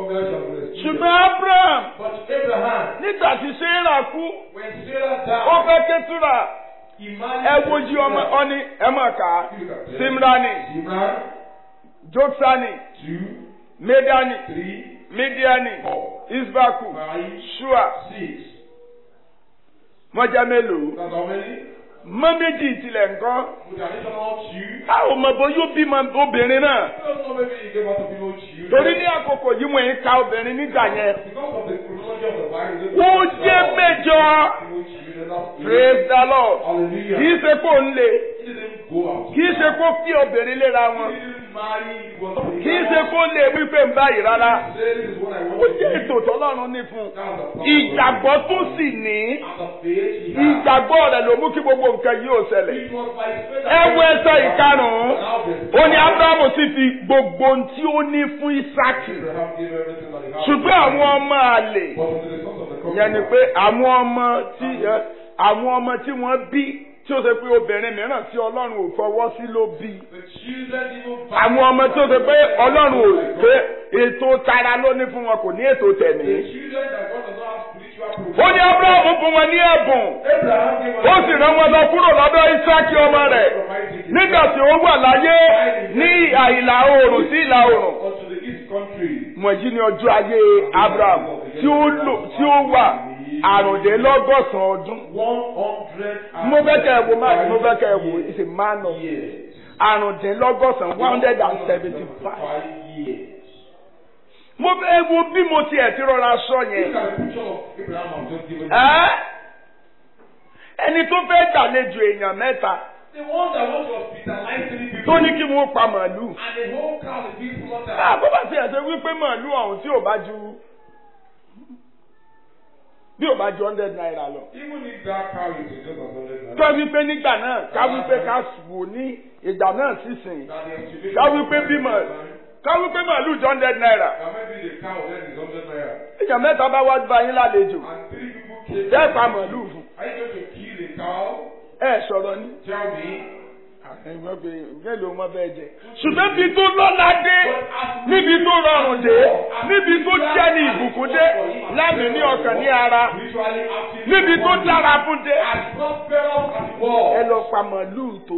hunger shall rest. ṣùgbọ́n abraham But Abraham, nígbà tí sarah kú when Sarah ó died, fẹ́ kétura he married ẹ wojú ọmọ ọni ẹ mọ̀ ká simrani Zimran, joksani two, medani three, midiani four, isbaku five, shua six. mọ́jà mélòó That's how many? mọ́ méjì tilẹ̀ nǹkan With an additional two. a ò mọ̀ bó yóò bímọ obìnrin náà I don't know maybe he gave us a few children. torí ní àkókò yìí wọ́n ń ka obìnrin nígbà yẹn Because of the chronology of the Bible, ó jẹ́ mẹ́jọ praise the lord Hallelujah. kì í ṣe kó ń le He didn't go out. kì í ṣe kó fi obìnrin léra He wọn didn't marry. He was kì í ṣe kó lè wípé ń báyìí rárá He said, This is what I want ó to jẹ́ do. ètò tọ́lọ́run ní fún un That was the plan. ìgbàgbọ́ tó sì ní And the faith he had. ìgbàgbọ́ rẹ̀ ló mú kí gbogbo nǹkan yìí ó ṣẹlẹ̀ It was by faith ẹ wo ẹsẹ̀ ìkarùn-ún Now the- ó ní abrahamu sì fi gbogbo ohun tí ó ní fún isaki Abraham gave everything that he had. ṣùgbọ́n àwọn ọmọ àlè But unto the sons of the ìyẹn ni covenant, pé àwọn ọmọ tí ẹ, àwọn ọmọ tí wọ́n bí tí ó ṣe pé obìnrin mìíràn tí ọlọ́run ò fọwọ́ sí ló bí the children even àwọn ọmọ tí ó ṣe pé ọlọ́run ò pé ètò tara ló ní fún wọn kò ní ètò The tẹ̀mí. children that God does not have spiritual ó provision. ní abrahamu fún wọn ní ẹ̀bùn Abraham gave ó sì rán wọn lọ kúrò lọ́dọ̀ isaki ọmọ rẹ̀ nígbà tí ó wà láyé ní ìhà ìlà oòrùn sí ìlà oòrùn. unto the east country. wọ̀nyí ni ọjọ́ ayé abraham tí ó lò tí ó wà àrùndínlọ́gọ́sàn ọdún. One hundred and mo fẹ́ kẹ́ ẹ wo máàkì mo fẹ́ kẹ́ ẹ wo is a man of years. àrùndínlọ́gọ́sàn one hundred and seventy five. Five years. mo fẹ́ wo bí mo tiẹ̀ ti rọra sọ Look yẹn. at the picture of Abraham I've just given you. Ẹ́ ẹni tó fẹ́ gbàlejò èèyàn mẹ́ta The one that wants to hospitalize three people. tó ní kí wọ́n pa màálù. And the whole crowd is being slaughtered. àbọ̀ bá ti ẹ̀sẹ̀ wípé màálù ọ̀hún tí ò bá ju bí ò bá ju hundred naira lọ. Even if that cow is just a hundred tó wípé nígbà náà ká wípé ká wò ní ìgbà náà sísìn That the estimation ká wípé bímọ ká wípé màálù ju hundred naira. That maybe the cow then is hundred naira. èèyàn mẹ́ta bá wá bá yín lálejò And three people came. bẹ́ẹ̀ pa màálù fún Are you going to kill the cow? ẹ sọ̀rọ̀ ní. Tell me. ẹ̀gbọ́n pé mélòó wọn bẹ́ẹ̀ jẹ. ṣùgbọ́n bí tó lọ́lá dé níbi tó rọrùn dé níbi tó jẹ́ ní ìbùkún dé lámì ní ọkàn ní ara Spiritually active. níbi tó dára fún dé. As prosperous as ẹ war. lọ pa màálù tó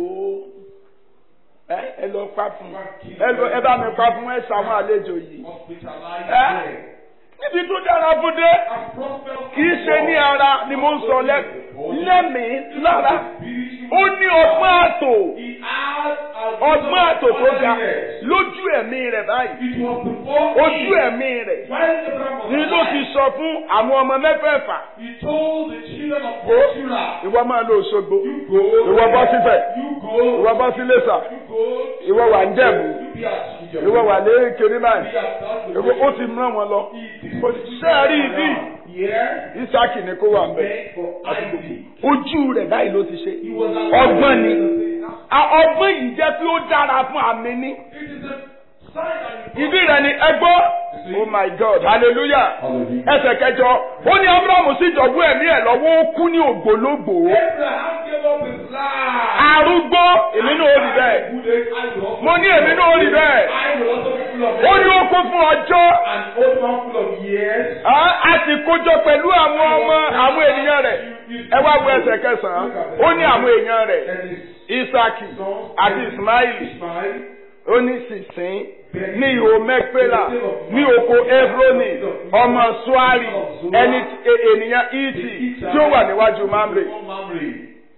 ẹ ẹ lọ pa fún ẹ lọ ẹ bá mi pa fún ẹ sàwọn àlejò yìí. Hospitalized. Eh? men. níbi tó dára fún dé As prosperous kì í as ṣe ní war. ara ni mo ń sọ lẹ lẹ́mìí lára ó ní ọgbọ́n àtò He had a ọgbọ́n àtò tó ga Yes. lójú ẹ̀mí rẹ̀ báyìí It was before ojú him. ẹ̀mí rẹ̀ While Abraham was ni ló ti alive, sọ fún àwọn ọmọ mẹ́fẹ̀ẹ̀fà he told the children of Go. Israel, ìwọ máa lọ Òṣogbo You go. ìwọ bọ́ síbẹ̀ You go. ìwọ bọ́ sí Iléṣà You go. ìwọ wà ń Jẹ̀bú You be at Egypt. ìwọ wà lé kiri Be báyìí at that ìwọ ó ti mú wọn lọ Ó ti sẹ́ẹ̀rí ìdí Yeah. Ísákì ni kó wà ń bẹ̀ Meant for Isaac. ojú rẹ̀ báyìí ló ti ṣe He was alive. ọgbọ́n ni A- ọgbọ́n yìí jẹ́ pé ó dára fún àmì ní It is a sign and ìdí rẹ̀ ni ẹgbọ́ oh my God hallelujah Hallelujah. ẹsẹ̀ kẹjọ ó ní Ábúráhámù sì jọ̀gbọ́ ẹ̀mí ẹ̀ lọ́wọ́ ó kú ní ògbólógbòó Abraham gave up his life. arúgbó èmi náà ó rí bẹ́ẹ̀ Good age, I will also- mo ní èmi náà ó rí bẹ́ẹ̀ I will also be full of ó ní ó kún fún ọjọ́ an old man full of years. á á sì kójọ pẹ̀lú àwọn ọmọ àwọn ènìyàn rẹ̀ ẹ wá wo ẹsẹ̀ kẹsàn-án ó ní àwọn èèyàn rẹ̀ And his Isaki sons àti Ismaili Ishmael. ó ní sísìn ní ihò mẹ́pẹ́là ní oko Ebroni ọmọ Suari ẹni tí- e- ènìyàn Iti tí ó wà níwájú Mamre One Mamre.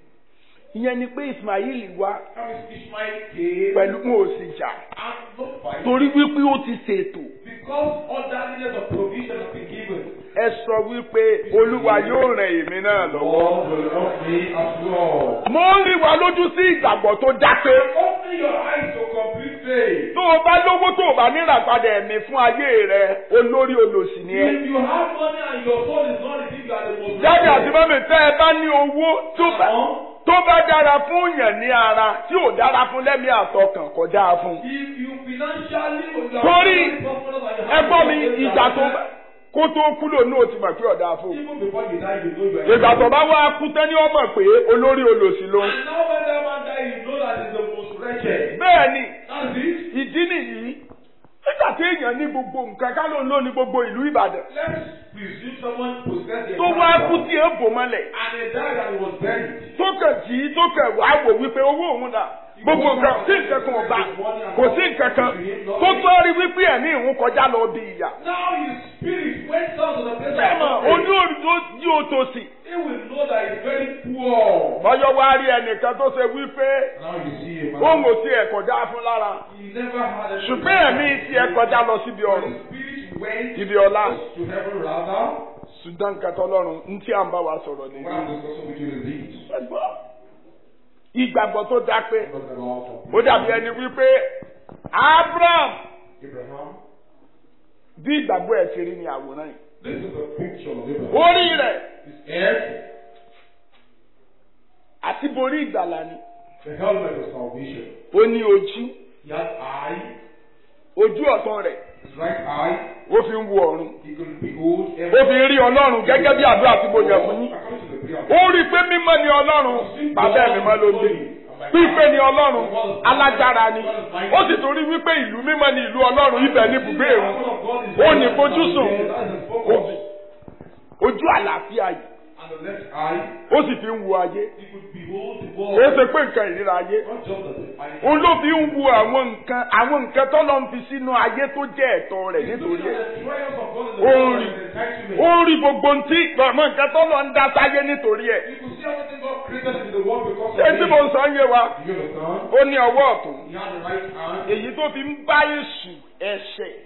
ìyẹn ni pé Ismaili wá How is Ishmael came pẹ̀lú wọn ò sì jà and not fight torí wípé ó ti ṣètò because orderliness of provision has been given. ẹ sọ wípé Olúwa yóò ràn èmi náà lọ́wọ́. God will help me as well. mo ń rí wa lójú sí ìgbàgbọ́ tó dápé. Open your eyes to complete faith. tó o bá lówó tó o bá níràpadà ẹ̀mí fún ayé rẹ olórí olòṣì ni ẹ. If you have money and your soul is not receiving, you are the most jáde àti mọ́mí tẹ́ ẹ bá ní owó tó bá tó bá dára fún yàn ní ara tí ò dára fún lẹ́mí àtọkàn kò dáa fún. If you financially you are Torí, very prosperous and you ẹ have gbọ́ mi money, ìjà tó bá kó tó kú lò ní òtí mọ̀ pé ọ̀dà fún. Even before you die, you know you are. ìgbà tó bá wá kú tán ni wọ́n mọ̀ pé olórí olòṣì ló ń. And now when that man die, you know that he's the most wretched. bẹ́ẹ̀ ni That's it. ìdí nìyí nígbà téèyàn ní gbogbo nǹkan ká ló ń lò ní gbogbo ìlú Ìbàdàn Let's presume someone possessed the tó wá kú tí ẹ bò mọ́lẹ̀ and he died and he was buried. tó kàn jí tó kàn wá wò wípé owó òun dà gbogbo nǹkan sí nǹkan kan ọba kò sí nǹkan kan tó tó rí wípé ẹ̀mí ìhun kọjá lọ bí ìyá. Now his spirit went down to the place of sẹ́mọ̀ suffering. ojú òdòdó jí o tó sí. He will know that he's very poor. bọ́yọ̀ wá rí ẹnìkan tó ṣe wípé Now you see a òun man. ò tiẹ̀ kọjá fún lára He never had a ṣùgbọ́n ẹ̀mí tiẹ̀ kọjá lọ síbi But ọ̀run his spirit went ibi ọlá to heaven rather. ṣùgbọ́n nǹkan tọ́lọ́run ń tí à ń bá wa sọ̀rọ̀ What nìyí. I'm discussing with you is this. Ẹgbọ́n, ìgbàgbọ́ tó dá pé Talking about ó dàbí ẹni wípé Abraham Abraham. bí ìgbàgbọ́ ẹ̀ ṣe rí ní àwòrán yìí. This is a picture of Abraham. orí rẹ̀ His head, àti borí ìgbàlà ni the helmet of salvation. ó ní ojú He has eye, ojú ọ̀tún rẹ̀ his right eye. ó fi ń wo ọ̀run He could behold ó heaven. fi ń rí ọlọ́run gẹ́gẹ́ bí àdúrà tí mo yàn fún yín According to the prayer. ó rí i pé mímọ́ ni ọlọ́run bàbá ẹ̀mí mọ́ ló ń gbé pípé ni ọlọ́run alágbára ni ó sì tún rí wípé ìlú mímọ́ ni ìlú ọlọ́run ibẹ̀ ní ibùgbé ìrun ó ní fojúsùn òbí ojú àlàáfíà yìí And the left eye, ó sì fi ń wo ayé he could behold the kò world. ṣe pé nǹkan ìríra ayé Not just as a fine. òun ló fi ń wo àwọn nǹkan àwọn nǹkan tọ́lọ́ ń fi sínú ayé tó jẹ́ ẹ̀tọ́ rẹ̀ nítorí ẹ̀ Ó ń rí. ó ń rí gbogbo ntí àwọn nǹkan tọ́lọ́ ń dá sáyé nítorí ẹ̀ You could see everything God created in the world because ṣé of tí him. mo ń sọ ń yé wa You understand? ó ní ọwọ́ ọ̀tún He had the right hand. èyí tó fi ń bá èṣù ẹ̀ṣẹ̀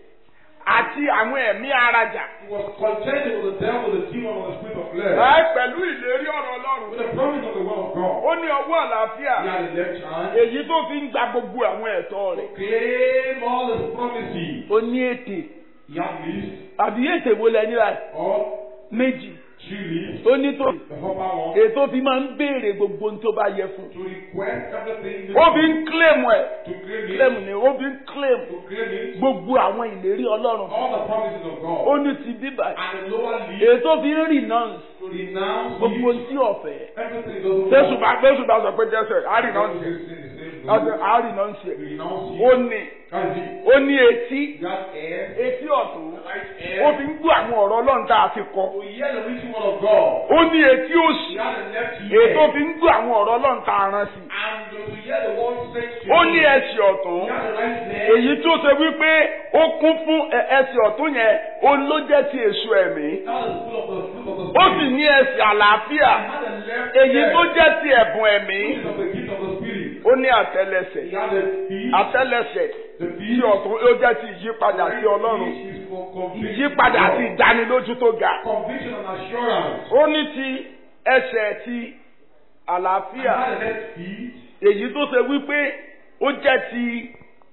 àti àwọn ẹ̀mí arajà He was contending with the devil, the demon, and the spirit of flesh. ẹ̀ pẹ̀lú ìlérí ọ̀rọ̀ ọlọ́run With the promise of the word of God. ó ní ọwọ́ àlàáfíà He had the left hand. èyí tó fi ń gba gbogbo àwọn ẹ̀tọ́ rẹ̀ Claim all his promises. ó ní ètè He had leaves. àbí ètè wo lẹ nílà Or méjì three leaves. ó ní tó The upper one. ètò fi máa ń béèrè gbogbo ohun tó bá yẹ fún To request everything. ó fi ń kílèmù ẹ̀ To claim kílèmù it. ni ó fi ń kílèmù To claim it. gbogbo àwọn ìlérí ọlọ́run All the promises of God. ó ní ti bíbà And the lower leaf. ètò fi ń renounce To renounce gbogbo it. ohun tí ọ̀fẹ́ Everything doesn't jésù bá jésù bá sọ pé jésù á renounce ẹ̀ á Renounce renounce ẹ̀ it. ó ní That's it. ó ní etí You have air. etí ọ̀tún Right ó air. fi ń gbọ́ àwọn ọ̀rọ̀ ọlọ́run tá a ti kọ To hear the written word of God. ó ní etí òsì You have the left ètò ear. fi ń gbọ́ àwọn ọ̀rọ̀ ọlọ́run tá a rán sí And to hear the word sent to ó you. ní ẹsẹ̀ ọ̀tún You have the right leg. èyí tó ṣe wípé ó kún fún ẹ- ẹsẹ̀ ọ̀tún yẹn òun ló jẹ́ ti èso ẹ̀mí That is full of the fruit of the ó spirit. sì ní ẹsẹ̀ àlàáfíà You have the left èyí leg. tó jẹ́ ti ẹ̀bùn ẹ̀mí Which is of the gift of the spirit. ó ní àtẹ́lẹsẹ̀ You have the feet. àtẹ́lẹsẹ̀ The tí feet. ọ̀tún ó jẹ́ ti ìyípadà sí ọlọ́run Which is for conviction. ìyípadà àti ìdánilójú tó ga Conviction and assurance. ó ní ti ẹsẹ̀ ti You àlàáfíà have the left feet. èyí tó ṣe wípé ó jẹ́ ti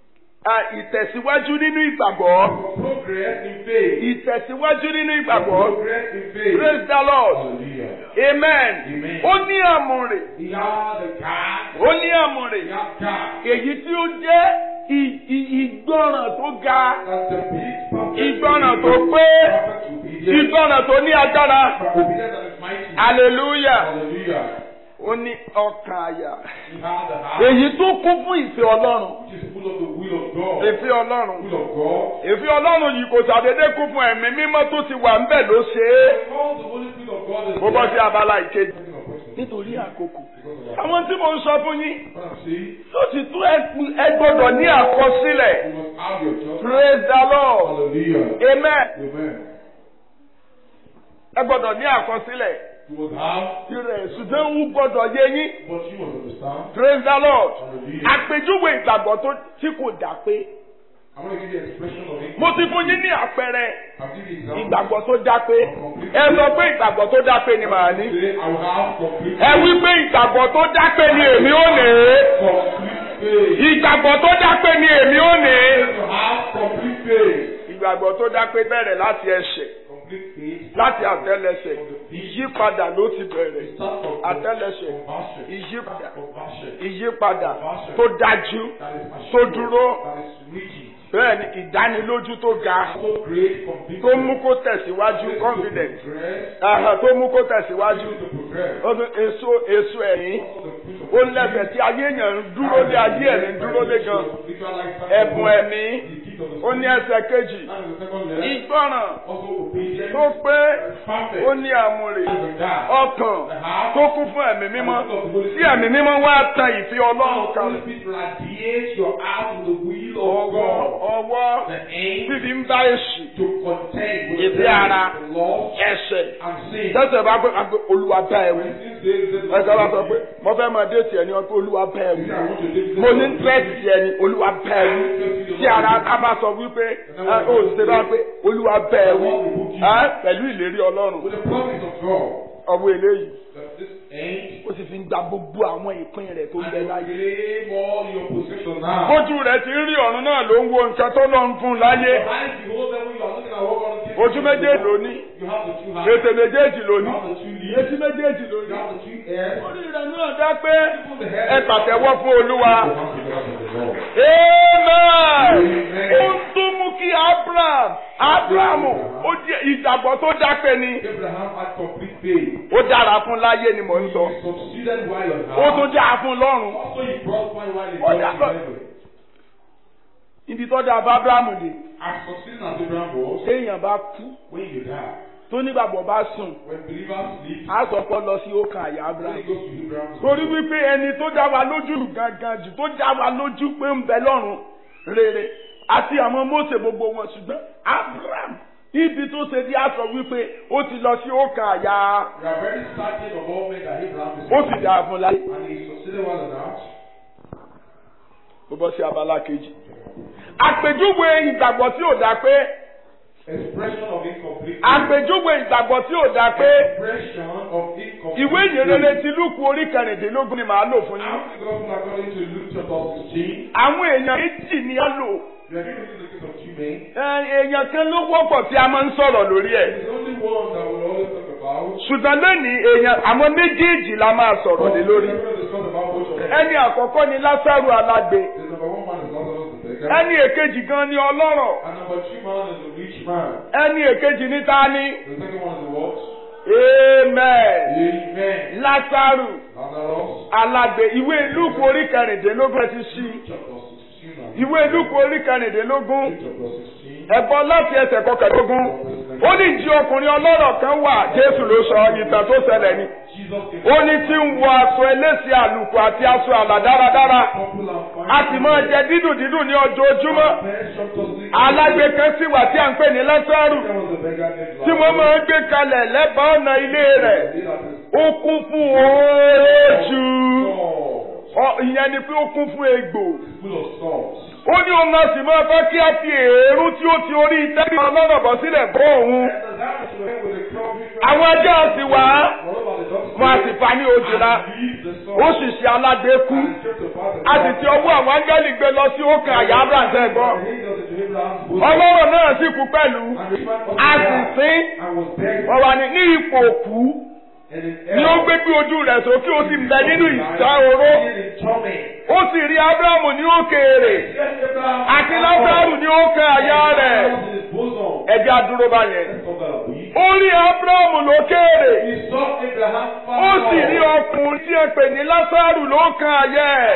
à, ìtẹ̀síwájú nínú ìgbàgbọ́ For progress in faith. ìtẹ̀síwájú nínú For ìgbàgbọ́ progress in faith. praise the lord Hallelujah. amen Amen. ó ní àmùrè He has the card. ó ní àmùrè He has card. èyí tí ó jẹ́ ì- ì- ìgbọràn tó ga That's the big perfect. ìgbọràn tó pé Perfect obedience. ìgbọràn tó ní agbára Obedience that is mighty. hallelujah Hallelujah. ó ní ọkàn àyà He has the heart. èyí tó kún fún ìfẹ́ ọlọ́run Which is full of the will of God. ìfẹ́ ọlọ́run Will of God. ìfẹ́ ọlọ́run yìí kò ṣàdédé kún fún ẹ̀mí mímọ́ tó ti wà ńbẹ̀ ló ṣe é Because the Holy Spirit of God is bó bọ́ sí there. abala ìkejì Taking a person. nítorí àkókò Because of that. àwọn tí mo ń sọ fún yín What I'm saying, tó ti tún ẹ- ẹ gbọ́dọ̀ ní àkọsílẹ̀ you must have your judgment. praise the lord Hallelujah. amen Amen. ẹ gbọ́dọ̀ ní àkọsílẹ̀ You must have, tirẹ̀ ṣùgbọ́n ń gbọ́dọ̀ yé yín but you must understand. praise the lord Hallelujah. àpèjúwe ìgbàgbọ́ tó tí kò dá pé I'm going to give you an expression of it. mo ti fún yín ní àpẹẹrẹ I'll give you example. ìgbàgbọ́ tó dá pé ẹ sọ pé ìgbàgbọ́ tó dá pé ni màá ní Today I will have complete ẹ wí pé ìgbàgbọ́ tó dá pé ni èmi ò ní complete faith. ìgbàgbọ́ tó dá pé ni èmi ò ní To have complete faith. ìgbàgbọ́ tó dá pé bẹ̀rẹ̀ láti ẹsẹ̀ Complete faith. láti àtẹ́lẹsẹ̀ ìyípadà ló ti bẹ̀rẹ̀ Start from àtẹ́lẹsẹ̀ conversion. ìyípadà Conversion. ìyípadà tó dájú That is tó assured. dúró That is rigid. bẹ́ẹ̀ ni ìdánilójú tó ga So great conviction. tó mú kó tẹ̀síwájú Ability to confidence progress. Àhà, tó mú kó tẹ̀síwájú Ability to progress. ó tún èso èso ẹ̀yìn Also the fruit of ó lẹ́sẹ̀ tí ayé èèyàn ń dúró lé ayé ẹ̀mí ń dúró lé gan Spiritual lifestyle. ẹ̀bùn ẹ̀mí The gift feet of the ó ní ẹsẹ̀ kejì That is the second letter. ìgbọràn Also obedience. tó pé Perfect. ó ní àmúrè As a God. ọkàn The heart. tó kún fún ẹ̀mí mímọ́ tí ẹ̀mí mímọ́ wá tan ìfẹ́ ọlọ́run Holy kalẹ̀ Spirit radiate your heart with the will of ọwọ́ God. ọwọ́ The aim fífi ń bá èṣù to contend with Ìfẹ́ the ara. the law ẹ̀ṣẹ̀ and sin. tẹ́sẹ̀ bá pé àgbẹ̀ olúwa bá ẹ wí When sin says that ẹ̀ka bá sọ pé mo fẹ́ máa dé tiẹ̀ ní ọkọ̀ olúwa bá ẹ wí I want to live mo ní tírẹ́sì tiẹ̀ ní olúwa bá ẹ wí tí ara ká bá sọ wípé ẹ, ó ṣe bá pé olúwa bá ẹ wí ẹ, pẹ̀lú ìlérí ọlọ́run with the promise of God ọwọ́ eléyìí that this end ó sì fi ń gba gbogbo àwọn ìpín rẹ̀ tó ń bẹ and láyé. claim all your possession now. bójú rẹ̀ ti ń rí ọ̀run náà ló ń wo nǹkan tó lọ ń fún un láyé Your eyes behold them when you are looking at what God is giving ojú you. méjèèjì ló ní You have the two hands. ètè méjèèjì ló You ní have the two lips. etí méjèèjì ló You ní. have the two ears. orí rẹ̀ náà dá pé Even the head. ẹ pàtẹ́wọ́ fún olúwa. You have the hands of the Lord. amen. ó tún mú kí abraham abrahamu ó jẹ́ ìgbàgbọ́ tó dápẹ́ ni Abraham had complete faith. ó dára fún láyé ni mò ń sọ He succeeded while on ó earth. tún dára fún lọ́run. Also he prospered while he Oh, was that's in not- heaven. ibi tó dáa bá abrahamu dé As succeeding as Abraham was, téèyàn bá kú when you die, tó nígbàgbọ́ bá sùn when believers sleep, á sọ pé ó lọ sí ọkàn àyà when abraham. he goes to Abraham's torí wípé ẹni tó dá wa lójú gangan jù tó dá wa lójú pé ń bẹ lọ́run rere àti àwọn Mósè gbogbo wọn ṣùgbọ́n Abraham ibi tó ṣe di aṣọ wípé ó ti lọ sí ọkàn àyà We are very certain of all men that Abraham is ó sì dá fún láyé. and he succeeded while on earth. ó bọ́ sí abala kejì. àpèjúwe ìgbàgbọ́ tí ò dá pé Expression of incomplete àpèjúwe ìgbàgbọ́ tí ò dá pé Expression of incomplete ìwé ìyìnrere ti lúkù orí kẹrìndínlógún ni màá lò fún yín. After the gospel according to Luke chapter 16, àwọn èèyàn méjì ni á lò. we are going to see the case of two men. Ẹ, èèyàn kan ló wọ́pọ̀ tí a máa ń sọ̀rọ̀ lórí ẹ̀. There's only one that we'll always talk about. ṣùgbọ́n lónìí èèyàn àwọn méjèèjì la máa sọ̀rọ̀ lé lórí. We're going to discuss about both of them. ẹni àkọ́kọ́ ni lásàrù alágbe The number one man is Lazarus the beggar. ẹni èkejì gan ni ọlọ́rọ̀ And number two man is the rich man. ẹni èkejì ní ta ni. The second one is the what? amen Amen. lásàrù Lazarus alágbe ìwé lúkù orí kẹrìndínlógún ẹ ti ṣí chapter 16 and ìwé lúkù orí kẹrìndínlógún Luke chapter 16. ẹ̀gbọ́n láti ẹsẹ̀ kọkàndínlógún ó ní jí ọkùnrin ọlọ́rọ̀ kan wà jésù ló sọ ìtàn tó ṣẹlẹ̀ ni Jesus came ó ní tí ń wọ aṣọ elése àlùkò àti aṣọ àlà dáradára popular and a sì máa jẹ dídùn dídùn ní ọjọ́ojúmọ́ Alágbé alágbe kan sì wà tí à ń pè ní lásàrù tí wọ́n máa ń gbé kalẹ̀ lẹ́bàá ọ̀nà ilé rẹ̀ ó kún fún oójù Ọ- ìyẹn ni pé ó kún fún egbò ó ní òun náà sì máa fẹ́ kí á fi èérú tí ó ti orí tẹ́lẹ̀ ọlọ́rọ̀ bọ̀ sílẹ̀ bọ́ òun àwọn ẹjọ́ sì wá wọn a sì fa ní ojúra ó sì ṣe alágbe kú a sì ti ọwọ́ àwọn áńgẹ́lì gbé lọ sí òkè àyà abraham gbọ́ ọlọ́rọ̀ náà sì kú pẹ̀lú a sì sín wọ́n wà ní ní ipò òkú ni ó gbé gbé ojú rẹ̀ sókè ó sì ń bẹ nínú ìta oró ó sì rí abrahamu ní òkèèrè àti lásàrù ní òkè àyà rẹ̀ ẹjẹ́ àdúró báyẹn ó rí abrahamu lókèèrè ó sì rí ọkùnrin tí ẹ pè ní lásàrù lókè àyà ẹ̀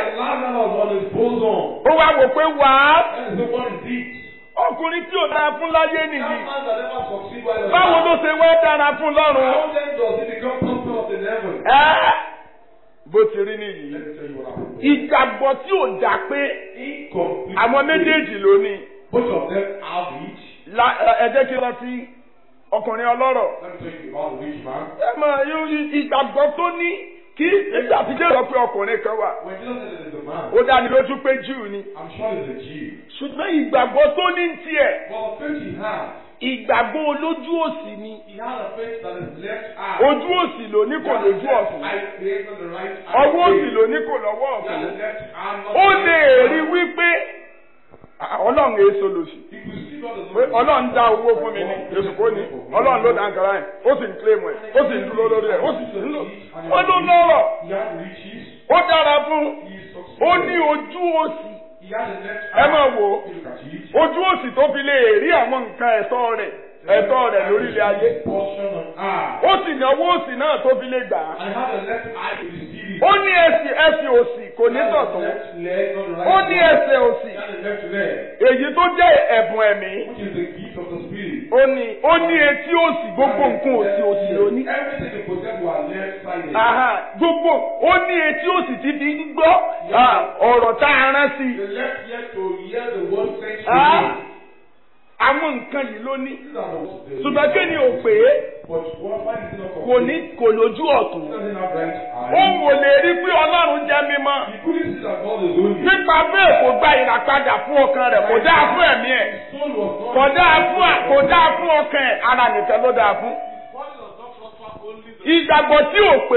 ó wá wò pé wàá ọkùnrin tí ò dára fún láyé nìyí báwo ló ṣe wá dára fún lọ́run How then does he become prophet in heaven? ẹ́ bó ti rí nìyí Let me tell you what happened. ìgbàgbọ́ tí ò dá pé Incomplete. àwọn méjèèjì ló ní Both of them have it. La- ẹ jẹ́ kí n lọ sí ọkùnrin ọlọ́rọ̀ Let me tell you about the rich man. ẹ máa yọ ìgbàgbọ́ tó ní kí nígbà tí jẹ́ sọ pé ọkùnrin kan wà When Jesus said it is a man, ó dáni lójú pé Júù ni I'm sure it's a Jew. ṣùgbọ́n ìgbàgbọ́ tó ní tiẹ̀ But the faith he had, ìgbàgbọ́ olójú òsì ni he had a faith that is left eye. ojú òsì ló ní kò lójú ọ̀tún I faith on the right eye. ọwọ́ òsì ló ní kò lọ́wọ́ He had ọ̀tún the left eye. not ó the lè right rí eye. wípé "Ah, ọlọ́run èso lòsì He could see God as pé ọlọ́run dá owó fún mi ní èsù kò ní ọlọ́run ló dá nkàrà yẹn ó sì ń kílèmù ẹ̀ ó sì ń dúró lórí ẹ̀ ó sì ń lò ó ló lọ́rọ̀ He had riches. ó dára fún He succeeded. ó ní ojú òsì He had the left ẹ eye. máa wò ó Look at it. ojú òsì tó fi lè rí àwọn nǹkan ẹ̀tọ́ rẹ̀ ẹ̀tọ́ rẹ̀ lórí ilé ayé Portion on eye. ó sì ní ọwọ́ òsì náà tó fi lè gbà á And he had the left eye to receive feet. ó ní ẹsẹ̀ ẹsẹ̀ òsì kò ní Not the tọ̀tún left leg, not the right ó ní leg. ẹsẹ̀ òsì Not the left leg, èyí tó jẹ́ ẹ̀bùn ẹ̀mí which is the gift of the spirit. ó ní ó ní etí òsì gbogbo nǹkan òsì òsì ló ní. Everything they possess were left sided. Aha, gbogbo ó ní etí òsì ti fi ń gbọ́ ah, ọ̀rọ̀ tá a rán sí i. The left ear to hear the word sent to Ah, you. àwọn nǹkan yìí ló ní. These are the- the- ṣùgbọ́n kí ni ò pé But what why is it not kò ní complete? kò lójú ọ̀tún. He doesn't have right ó eye. wò lè rí pé ọlọ́run jẹ́ mímọ́. He couldn't see that God is holy. nípa bẹ́ẹ̀ kò gba ìràpadà fún ọkàn rẹ̀ kò dáa fún ẹ̀mí ẹ̀. His soul was not. kò dáa fún kò dáa fún ọkàn ẹ̀ ara nìkan ló dáa fún. His body does not prosper only the ìgbàgbọ́ tí ò pé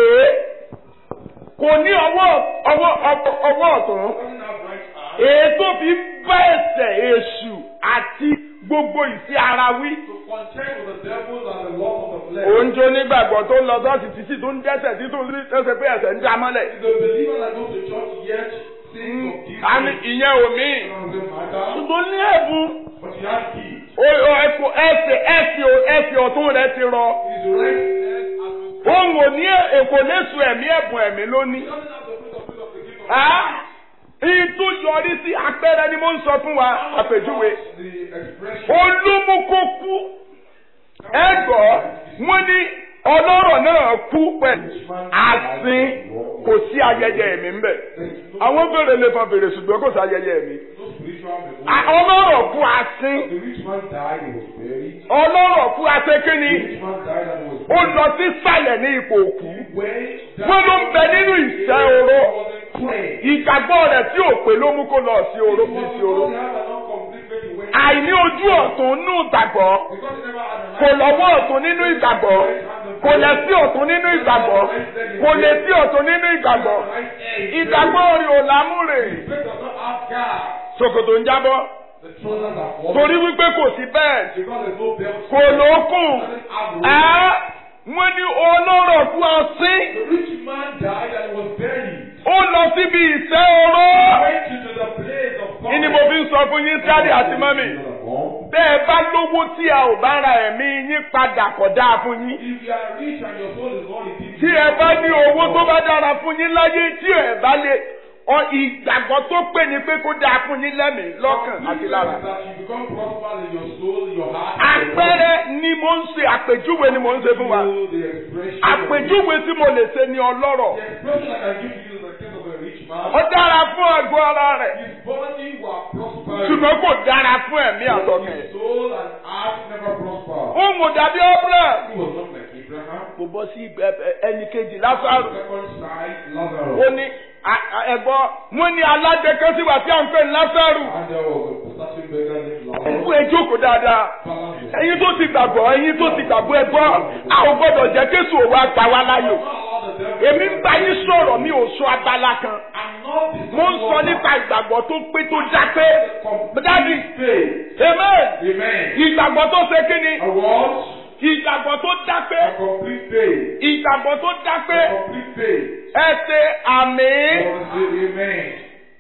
kò ní ọwọ́ ọwọ́ ọwọ́- ọwọ́ ọ̀tún. doesn't have right eye. èyí tó fi bá ẹsẹ̀ èṣù àti gbogbo ìsí ara wí. To contend with the devils and the laws of the flesh. òun jó nígbàgbọ́ tó ń lọ sọ́ọ̀sì títí tó ń dẹ́sẹ̀ tí tó ń rí ẹsẹ̀ pé ẹsẹ̀ ń já mọ́lẹ̀. Is a believer that goes to church yet sins of these àmì things. ìyẹn ò mí. It doesn't matter. ṣùgbọ́n ní ẹ̀bùn But he has keys. o- o- ẹ̀kọ́- ẹsẹ̀ ẹsẹ̀ ẹsẹ̀ ọ̀tún rẹ̀ ti rọ. His right leg has been òun ò ní èkó léṣu ẹ̀mí ẹ̀bùn ẹ̀mí lónìí. He doesn't have the fruit of spirit of the gift of Ah! ìtú yọrí sí apẹ̀rẹ̀ ni mo ń sọ fún wa àpèjúwe. The expression. olúmúkókú ẹgbọ́ wọ́n ní ọlọ́rọ̀ náà kú pẹ̀lú àsín kò sí ayẹyẹ ẹ̀mí ń bẹ̀. There's no, àwọn bèrè lè fa bèrè ṣùgbọ́n kò sí ayẹyẹ ẹ̀mí. no spiritual reward. À- ọlọ́rọ̀ kú àsín The rich man died and was buried. ọlọ́rọ̀ kú àsín The kínní rich man died and was ó buried. lọ sí sàlẹ̀ ní ipò òkú. When wọ́n ló ń bẹ nínú ìṣẹ́ oró wasn't clean. ìgbàgbọ́ rẹ̀ tí ò pé ló mú kó lọ sí oró bí sí oró. Because he had an incomplete faith when àìní ojú ọ̀tún nínú ìgbàgbọ́ because he never had an kò lọ́wọ́ ọ̀tún nínú ìgbàgbọ́ kò lẹ̀ sí ọ̀tún nínú ìgbàgbọ́ kò lè sí ọ̀tún nínú ìgbàgbọ́ right ear. ìgbàgbọ́ rẹ̀ ò lámúrè His faith does not have God. ṣòkòtò ń jábọ́ The trousers are falling. torí wípé kò sí bẹ́ẹ̀ Because there's no belt. kò lókùn Doesn't have rope. ẹ́ wọ́n ní ọlọ́rọ̀ kú ọsín The rich man died and was buried. ó lọ síbi ìṣẹ́ oró Went into the place of God. ìní mo fi ń sọ fún yín sáré àti mọ́mì bẹ́ẹ̀ bá lówó tí a ò bá ra ẹ̀mí yín padà kọ̀ dáa fún yín If you are rich and your soul is not in peace, tí ẹ bá ní owó tó bá dára fún yín láyé tí ẹ bá lè ọ ìgbàgbọ́ tó pè ní pé kó dáa fún yín lẹ́mìí lọ́kàn àti lára. that you become prosperous in your soul, in your heart. àpẹẹrẹ ni mo ń ṣe àpèjúwe ni mo ń ṣe fún wa Know the expression. àpèjúwe tí mo lè ṣe ni ọlọ́rọ̀ The expression I can give to you is the case of a rich man. ó dára fún àgọ́ ara rẹ̀ His body was prospering. ṣùgbọ́n kò dára fún ẹ̀mí àtọkàn His soul and heart never prospered. ó mú dàbí Abraham He was not like Abraham. kò bọ́ sí ẹnì kejì Lásárù Second side, ó Lazarus. ní ẹ̀gbọ́n wọ́n ní alájẹ kan sí wà tí à ń pè ní Lásárù And there was a certain beggar named ẹ̀kú Lazarus. ẹjọ́ kò dáadáa. Balance was ẹ̀yin tó ti gbàgbọ́ ẹ̀yin tó ti gbàgbọ́ ẹ gbọ́ a ò gbọ́dọ̀ jẹ́ kéṣù òwò àgbà wa láyò not allowed the devil. èmi ń bá yín sọ̀rọ̀ mi ò sọ abala kan I'm not the mo ń sọ nípa ìgbàgbọ́ tó pé tó já pé dádì faith. amen Amen. ìgbàgbọ́ tó ṣe kí ni A what? ìgbàgbọ́ tó já pé A complete faith. ìgbàgbọ́ tó já pé A complete faith. ẹ ṣe àmì God say amen.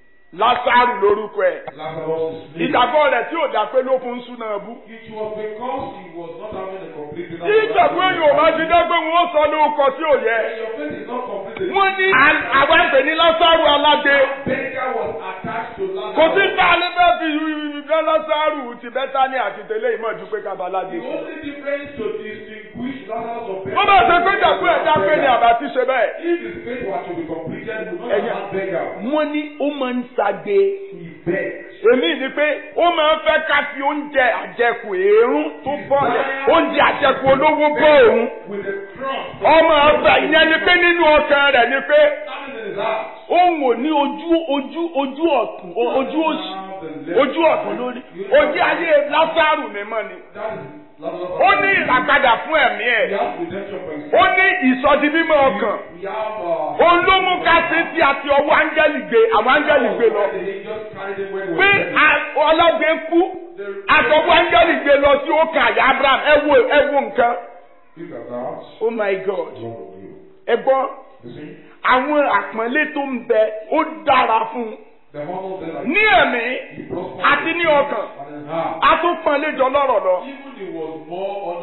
Lásárù lórúkọ ẹ̀ Lazarus is sleeping. ìgbàgbọ́ rẹ̀ tí ò dá pé ló fún súná bú It was because he was not having a complete faith. tí ìgbàgbọ́ èèyàn ò bá ti dá pé wọ́n sọ lórúkọ tí ò yẹ When your faith is not complete, wọ́n ní àwọn ẹgbẹ́ ní Lásárù aládé. beggar was attached to Lazarus. kò sí bá a lè fẹ́ fi ìfẹ́ lásàrù ti bẹ́tánì àti tẹ́lẹ̀ ìmọ̀ ju pé kábàládé. The only difference to distinguish Lazarus of wọ́n bá ṣe pé jàpé ẹ̀dá pé ni àbá ti ṣe bẹ́ẹ̀. If his faith were to be completed, we would not Ẹ̀yẹ. have beggar. wọ́n ní ó máa ń ṣàgbé. He begged. èmi ni pé ó máa ń fẹ́ ká fi oúnjẹ àjẹkù èérún tó bọ̀lẹ̀ oúnjẹ àjẹkù olówó bọ́ òun. With a crumb ọmọ ọgbà ìyẹn ni pé nínú ọkàn rẹ̀ ni pé standing in his house. òun ò ní ojú ojú ojú ọ̀tún ojú òsì ojú ọ̀tún lórí ojú ayé lásàrù mímọ́ ni. That is Lazarus. ó ní ìlàkadà fún ẹ̀mí We ẹ̀. have redemption for his ó ní ìsọdi mímọ́ ọkàn. We have uh, òun ló mú ká sí tí a ti ọwọ́ áńgẹ́lì gbé àwọn áńgẹ́lì gbé lọ. the angels carried him when he pé was a- ọlọ́gbẹ́ kú àtọwọ́ áńgẹ́lì gbé lọ sí òkè àyà Abraham ẹ wo ẹ wo nǹkan. Look at that. oh my God Wrong with you. ẹ gbọ́ You see? àwọn àpọ́nlé tó ń bẹ ó dára fún un The honor that I ní ẹ̀mí he prospered àti ní ọkàn and in heart. a tún pọ́nlé jọ lọ́rọ̀ lọ. Even he was more honored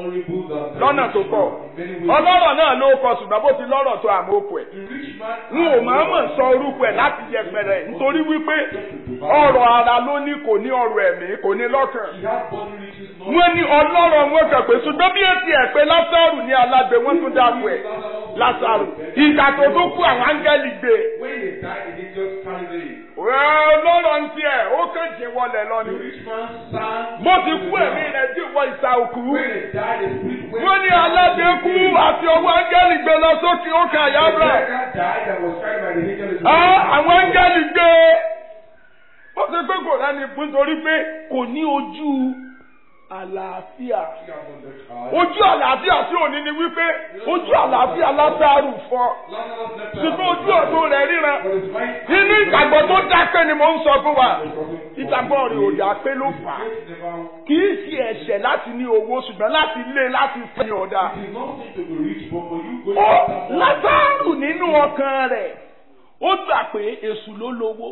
honorable than the lọ́nà tó rich pọ̀ man in many ways. ọlọ́rọ̀ náà ló kọ ṣùgbọ́n bó ti lọ́rọ̀ tó àmọ́ òkú ẹ̀ The rich man n ò máa mọ̀ sọ orúkọ ẹ̀ láti yẹpẹrẹ nítorí wípé ọrọ̀ ara ló ní kò ní ọrọ̀ ẹ̀mí kò ní lọ́kàn he had body riches not wọ́n ní ọlọ́rọ̀ wọn kàn pé ṣùgbọ́n bí etí ẹ̀ pé lásàrù ní alágbe wọ́n tún dáko ẹ̀ lásàrù ìgbà tó tó kú àwọn áńgẹ́lì gbé when they died they didn't just carry it. ọlọ́rọ̀ ń tiẹ̀ ó kàn jí wọlé lọ The ni rich man sang. bó ti kú ẹ̀mí rẹ̀ tí wọ ìsà òkú When they died, the spirit went. wọ́n ní alágbe kú àti ọwọ́ áńgẹ́lì gbé lọ sókè ó kà yá The bẹ̀rẹ̀. beggar died and was carried by the angel of the Ah, àwọn áńgẹ́lì gbé ó ṣe pé kò rẹ́ni fún torí pé kò ní ojú àlàáfíà ojú àlàáfíà sí òní ni wípé ojú àlàáfíà látàrú fọ́ ṣùgbọ́n ojú ọ̀tún rẹ̀ ríran nínú ìgbàgbọ́ tó dápé ni mò ń sọ fún wa ìgbàgbọ́ rẹ̀ ò dápé ló fà á kì í ṣe ẹ̀ṣẹ̀ láti ní owó ṣùgbọ́n láti lé láti fi ọ̀dà ó látàrú nínú ọkàn rẹ̀ ó gbà pé èṣù ló lówó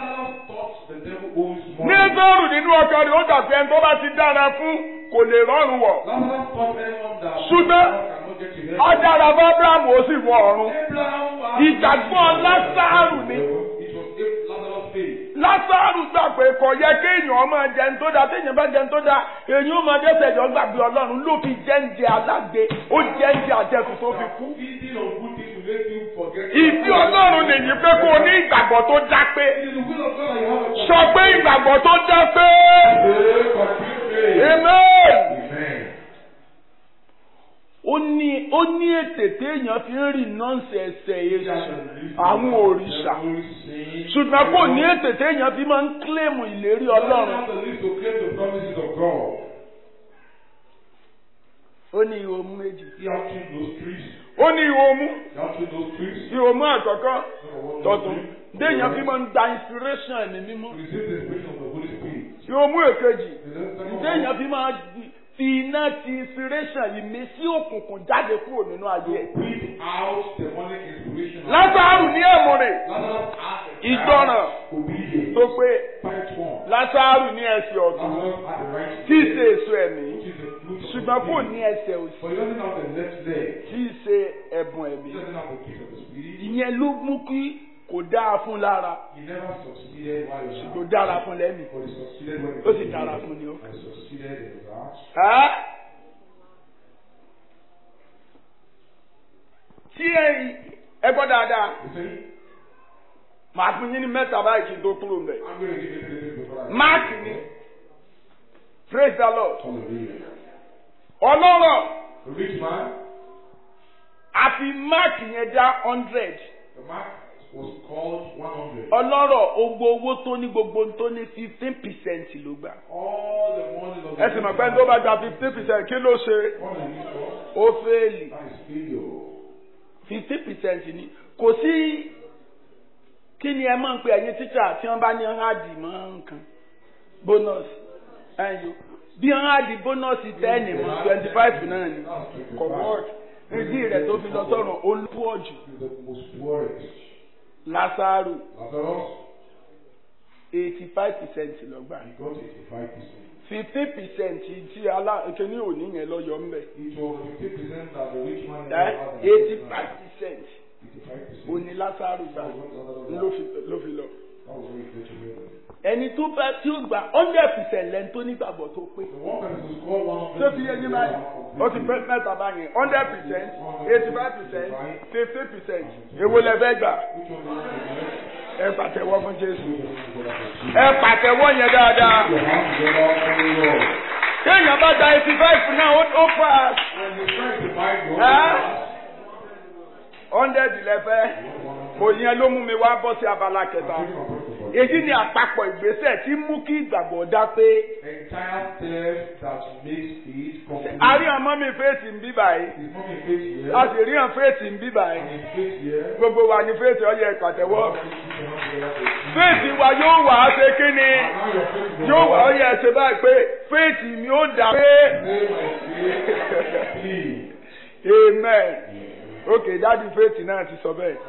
nígbàrú nínú ọkàn rẹ̀ ó gbà pé ẹni tó bá ti dára fún kò lè rọrùn wọ̀ Ṣùgbọ́n ọ̀dára bá Abrahamu ó sì wọ ọ̀run ìgbàgbọ́ Lásárù ni Lásárù gbà pé kò yẹ kéèyàn máa jẹun tó dáa téèyàn bá jẹun tó dáa èyí ó máa dẹ́ṣẹ̀ jọ gbàgbé Ọlọ́run ló fi jẹ́ǹjẹ alágbe ó jẹ́ǹjẹ àjẹkù tó fi kú. Ìdí Ọlọ́run nìyí pé kó o ní ìgbàgbọ́ tó já pé sọ pé ìgbàgbọ́ tó já pé amen. Ó ní ó ní ètè téèyàn fi ń rìn nọ́ọ̀sì ẹsẹ̀ èṣù àwọn òrìṣà ṣùgbọ́n kò ní ètè téèyàn fi máa ń kílèmù ìlérí Ọlọ́run. Ó ní ihò mú méjì. Ó ní ihò mú ihò mú àkọ́kọ́ tọ̀tún téèyàn fi máa ń gba inspiration ẹ̀mí mímọ́. Ihò mú èkejì téèyàn fi máa fi iná ti inspiration ìmísí òkùnkùn jáde kúrò nínú ayé ẹ̀. Lásàrù ní èmùrè ìgbọràn tó pé Lásàrù ní ẹsẹ̀ ọ̀tún tí í ṣe èso ẹ̀mí ṣùgbọ́n kò ní ẹsẹ̀ òsì tí í ṣe ẹ̀bùn ẹ̀mí. Ìyẹn ló mú kí kò dáa fún lára ṣùgbọ́n dára fún lẹ́mìí ó sì dára fún ni ó. Ẹ́ tí ẹ gbọ́ dáadáa màá fún yín ní mẹ́ta báyìí kí n tó kúrò mbẹ̀. Máàkì ni praise the Lord. Ọlọ́rọ̀ àfi máàkì yẹn dá hundred. Ọlọ́rọ̀ ogbo owó tó ní gbogbo tó ní fifteen percent ló gbà. Ẹ sì mọ̀ pé tó bá gba fifteen percent kí ló ṣe? Ó fẹ́ẹ̀lì. fifteen percent ni kò sí kí ni ẹ máa ń pe ẹ̀yin tíṣà tí wọ́n bá ní ọ̀hádì mọ́ nǹkan bónọ́ọ̀sì ẹ̀yọ́ bí ọ̀hádì bónọ́ọ̀sì tẹ́ẹ̀nì mọ́ twenty five náà ni kọ̀wọ́ọ̀dì ìdí rẹ̀ tó fi lọ sọ́run olúwọ̀jù Lásárù eighty five percent lọ́gbà fifteen percent tí alákẹ́ni òní yẹn lọ yọ ńbẹ eighty five percent òní Lásárù gbà ló fi lọ ẹni tó bá tí ó gbà hundred percent lẹ́ni tó nígbàgbọ́ tó pé tó fi yé ní báyìí ó ti pẹ́ mẹ́ta báyìí hundred percent eighty five percent fifty percent èwo lẹ fẹ́ gbà ẹ pàtẹ́wọ́ fún Jésù ẹ pàtẹ́wọ́ yẹn dáadáa kéèyàn bá gba eighty five náà ó pass hundred lẹ́fẹ́ kò yẹn ló mú mi wá bọ́ sí abala kẹta èyí ni àpapọ̀ ìgbésẹ̀ tí mú kí ìgbàgbọ́ dá pé. a rí ọmọ mi fèsì ń bí báyìí a sì rí ọmọ fèsì ń bí báyìí gbogbo wa ni fèsì ọyẹ ìpàtẹ́wọ́ fèsì wa yóò wà á ṣe kí ni yóò wà ọyẹ ẹsẹ báyìí pé fèsì mi ó dà pé amen ok dájú fèsì náà ti sọ bẹ́ẹ̀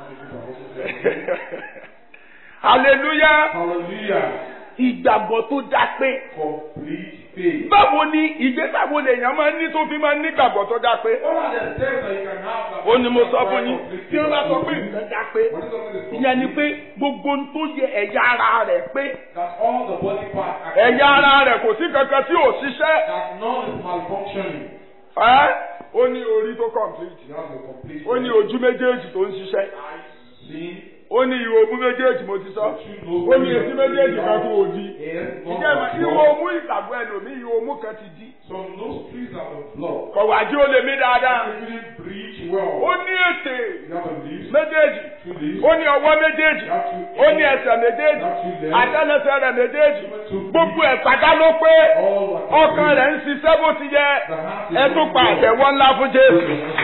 hallelujah Hallelujah. ìgbàgbọ́ tó dá pé Complete faith. báwo ni ìgbésẹ̀ wo lèèyàn máa ń ní tó fi máa ń nígbàgbọ́ tó dá pé What are the steps that you can have that ó ní mo sọ fún When yín tí wọ́n bá sọ pé nǹkan dá pé something is ìyẹn ni pé gbogbo ohun tó yẹ ẹ̀yà ara rẹ̀ pé that all the body parts are ẹ̀yà ara rẹ̀ kò sí kankan tí ò ṣiṣẹ́ that none is malfunctioning. ẹ́ ó ní orí tó complete You have a complete ó ní ojú méjèèjì tó ń ṣiṣẹ́ eyes, see, ó ní ìwò omú méjèèjì mo ti sọ ó ní etí méjèèjì kan tó ò di ears, ìjẹ́ ìmọ̀ ìwò nose, omú ìgbàgbọ́ ẹlòmíì ìwò omú kan ti di some nostrils are the blood. kọ̀wájú ó lè mí dáadáa You didn't breathe ó well. ní ètè You have a lips, méjèèjì two lips, ó ní ọwọ́ méjèèjì you have two ó ní ears, ẹsẹ̀ méjèèjì you have two legs, àtẹlẹsẹ̀ rẹ̀ méjèèjì two gbogbo ẹ̀ pátá ló pé all are ọkàn rẹ̀ ń ṣiṣẹ́ bó ti yẹ The heart is ẹ tún pa beating well. àtẹ̀wọ́ ńlá fún Jésù.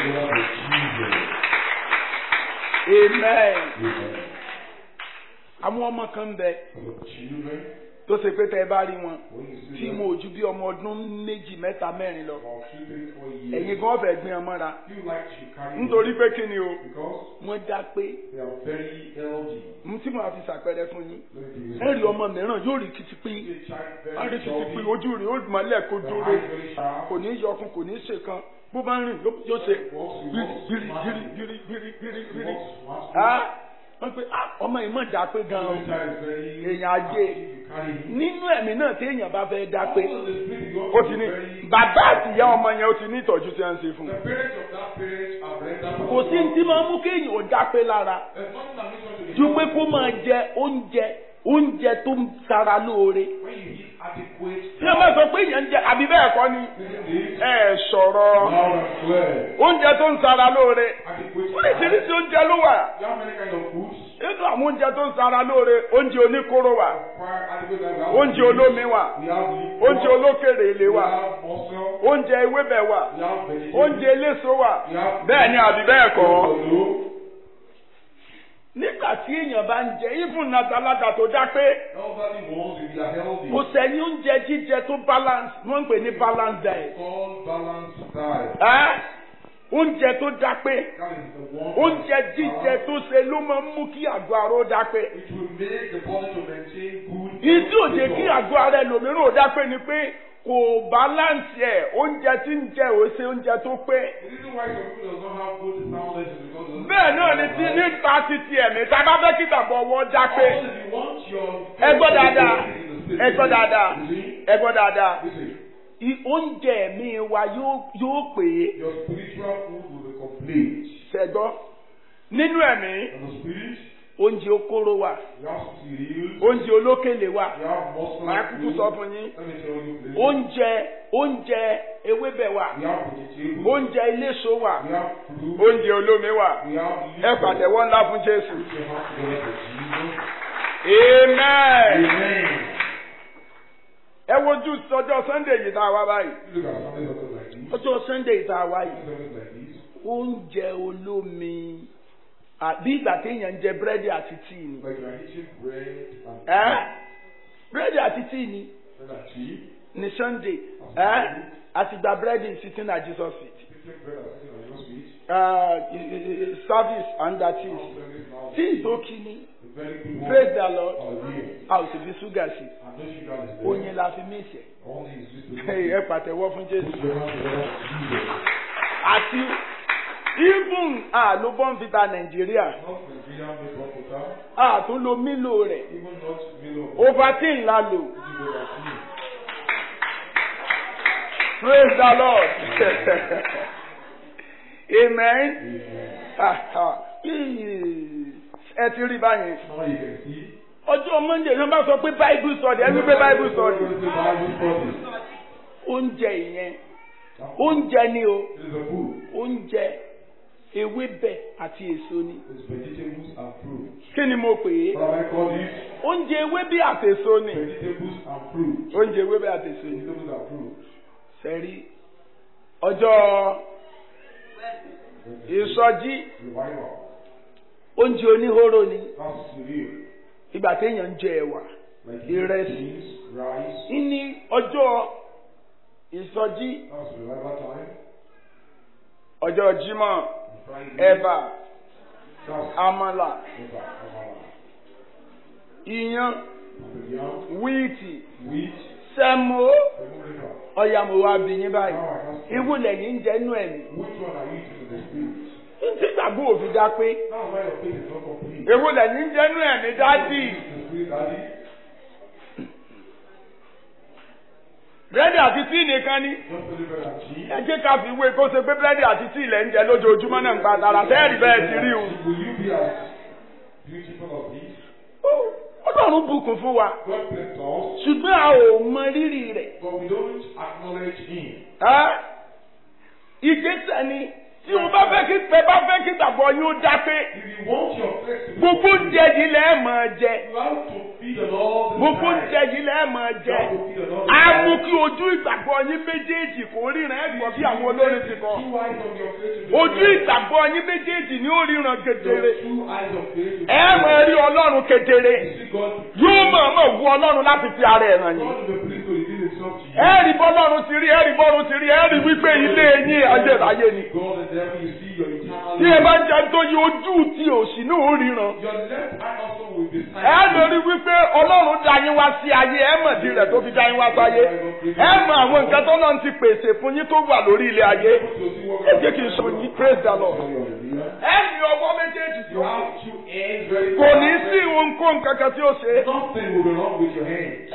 amen. Amen. àwọn ọmọ kan bẹ Children, tó ṣe pé tẹ ẹ bá rí wọn when you see tí them mo ò ju bí ọmọ ọdún méjì mẹ́ta mẹ́rin lọ about two, three, four years, ẹ̀yin gan fẹ́ gbin ọmọ ra you like to carry nítorí them pé kí ni o because wọ́n dá pé they are very healthy. mú tí mo fi ṣàpẹẹrẹ fún yín Let me give you ẹ rí ọmọ mìíràn yóò rí kìtìpín a child á rí very kìtìpín healthy, ojú rẹ̀ ó mọ́lẹ̀ kó the dúró eyes very sharp, kò ní yọkun kò ní ṣe kan bó bá ń rìn yóò yóò ṣe walks, he bírí walks bírí smartly, bírí bírí bírí he bírí walks smartly. á wọ́n pe á ọmọ yìí mọ̀ dá pé The gan-an child is very èèyàn ajé active, you carry him. nínú ẹ̀mí náà tí èèyàn bá fẹ́ dá pé Also, the spirit is ó also ti ní very- bàbá àtìyá ọmọ yẹn ó ti ní ìtọ́jú tí wọ́n ń ṣe fún The un parents of that parent have rendered kò sí ní tí máa mú kéèyàn ó dá pé lára There's nothing that makes one to be ju pé healthy. kó máa jẹ oúnjẹ oúnjẹ tó ń sara lóore When you eat adequate tí wọ́n bá sọ pé èèyàn ń jẹ àbí bẹ́ẹ̀ kọ́ ni Isn't it? ẹ sọ̀rọ̀ Loud and clear. oúnjẹ tó ń sara lóore Adequate. oríṣiríṣi oúnjẹ ló wà You have many kinds of foods. nínú àwọn oúnjẹ tó ń sara lóore oúnjẹ oníkóró wà Require adequate diet. We have oúnjẹ meat, olómi wà We have liquor. oúnjẹ olókèrè èlé We wà have muscle. oúnjẹ ewébẹ̀ wà We have vegetables. oúnjẹ eléso wà We have bẹ́ẹ̀ ni àbí bẹ́ẹ̀ kọ́ Hello. nígbà tí èèyàn bá ń jẹ even nàdàlàdà tó dá pé Elderly ones, if they are healthy, kò sẹ́yìn oúnjẹ jíjẹ tó balance wọ́n ń pè ní balance diet called balanced diet. ẹ́ oúnjẹ tó dá pé That is the one. oúnjẹ jíjẹ tó ṣe ló máa ń mú kí àgọ́ ara ó dá pé It will make the body to maintain good. ìdí òde kí àgọ́ ara ẹlòmíràn ó dá pé ni pé kò balance ẹ̀ oúnjẹ tí ń jẹ ò ṣe oúnjẹ tó pé The reason why some people does not have good soundness is because of bẹ́ẹ̀ náà ni ti nípa titi ẹ̀mí tá a bá fẹ́ kí ìgbàgbọ́ wọn dá pé Also, if you want your ẹ gbọ́ dáadáa in the ẹ gbọ́ dáadáa You see? ẹ gbọ́ dáadáa Listen, I- oúnjẹ ẹ̀mí wa yóò yóò pè é your spiritual food will be complete. ṣẹ̀gbọ́ nínú ẹ̀mí And the spirit, oúnjẹ okóró wà you have cereals, oúnjẹ olókèlè wà you have muscle. màá kúkú food. sọ fún yín Let me tell you this. oúnjẹ oúnjẹ ewébẹ̀ wà We have vegetables. oúnjẹ eléso wà We have fruit. oúnjẹ olómi wà We have ẹ liquor. pàtẹ́wọ́ ńlá fún Jésù Put your hands together for Jesus. amen Amen. ẹ wojú ọjọ́ Sunday yìí tá a wá báyìí You look at something that looks like this. ọjọ́ Sunday yìí tá a wá yìí Something that looks like this. oúnjẹ olómi àbí ìgbà téèyàn ń jẹ búrẹ́dì àti tíì ni Like you are eating bread and ẹ́ búrẹ́dì àti tíì ni bread and tea. ní Sunday ẹ́ àti gba búrẹ́dì sitting at Jesus feet Eating bread and sitting on your feet. uh, i- i- i- service and that is Service now. tíì tó kí ni A very good one. praise the Lord Hallelujah. a ò sì fi ṣúgà sí And no sugar is there. oyin la fi mí ìṣẹ̀ Only is sweet to ẹ pàtẹ́wọ́ fún Jésù Put your hands together for Jesus. àti even àló bọ́ǹfìtà Nàìjíríà Not Nigerian made one water. àtúnlo mílò rẹ̀ Even not Milo. Ovaltine la lò This is what I see. praise the Lord amen Amen. Ah, ah. ẹ ti rí báyìí Now you can see. ọjọ́ Monday ló bá sọ pé Bible study ẹ wí pé Bible study This is Bible study. oúnjẹ ìyẹn oúnjẹ ni o This is a food. oúnjẹ ewébẹ̀ àti èso ni It's vegetables and fruit. kí ni mo pè é What have I called it? oúnjẹ ewébẹ̀ àti èso ni Vegetables and fruit. oúnjẹ ewébẹ̀ àti èso ni Vegetables and fruit. sẹ́rí ọjọ́ ìsọjí Revival. oúnjẹ oníhóró ni That's cereal. ìgbà téèyàn ń jẹ ẹ̀wà Like Ìrẹsì. beans, rice. ní ọjọ́ ìsọjí That's revival time. ọjọ́ Jímọ̀ On Friday. ẹ̀bà That's àmàlà Eba, Amala. iyán And the yam, wíìtì wheat, sẹ́mo Remove it out. ọ̀yà mo wá bí yín báyìí Now I ask you, ewu lẹ́yìn ń jẹ́ nú ẹ̀mí which one are you eating in the spirit? ntí gbàgbọ́ òfin dá pé Now why your faith is not complete. ewu lẹ́yìn ń jẹ́ nú ẹ̀mí dádì In the spirit, daddy. búrẹ́dì àti tíì nìkan ni Just deliver that cheese. ẹ jẹ́ ká fi wé kó ṣe pé búrẹ́dì àti tíì lẹ́ ń jẹ lójoojúmọ́ náà ń pa tara sẹ́ẹ̀rì bẹ́ẹ̀ ti rí o. Will you be as beautiful as this? Ó- ọlọ́run bùkún fún wa God bless us, ṣùgbọ́n a ò mọ rírì rẹ̀. but we don't acknowledge Him. Ẹ́, ìgbésẹ̀ ni tí o bá fẹ́ kí pẹ́ bá fẹ́ kí gbàgbọ́ yín ó dá pé If you want your flesh to be gbogbo oúnjẹ yìí lẹ́ẹ̀ máa jẹ you have to feed the Lord. the gbogbo time. oúnjẹ yìí lẹ́ẹ̀ máa You jẹ have to feed the Lord. the á time. mú kí ojú ìgbàgbọ́ yín méjèèjì kó ríran ẹ̀ gbọ́ bí àwọn olórin ti kọ Two eyes of your face to be ojú ìgbàgbọ́ yín méjèèjì ni ó ríran kedere Your two eyes of faith to be ẹ máa rí ọlọ́run kedere You see God. yóò máa máa wú ọlọ́run láti fi ara ẹ̀ ràn yín. God will be pleased to reveal Himself to you. ẹ rí bọ́lọ́run ti rí ẹ rí bọ́lọ́run ti rí ẹ rí wípé ilé yín ayérayé ni. God and devil, you see your eternal tí ẹ bá jẹ́ tó yí ojú tí òsì náà ó ríran. Your left eye also will be ẹ lórí wípé ọlọ́run dá yín wá sí ayé ẹ mọ̀ di rẹ̀ tó fi dá yín wá sáyé. ẹ mọ àwọn nǹkan tó náà ti pèsè fún yín tó wà lórí ilé ayé. ẹ jẹ́ kí n sọ yín praise the lord. ẹ ní ọwọ́ méjèèjì You tó. have two hands very kò ní sí ohunkóhun kankan tí ó ṣe. Nothing will be wrong with your hands.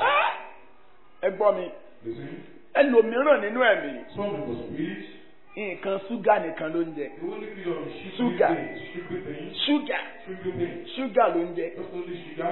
ẹ gbọ́ mi Listen. ẹlòmíràn nínú ẹ̀mí Some people spirit, nǹkan ṣúgà nìkan ló ń jẹ. they only feed on sugary Sugar. things, sugary things, ṣúgà sugary things. ṣúgà ló ń jẹ Just only sugar,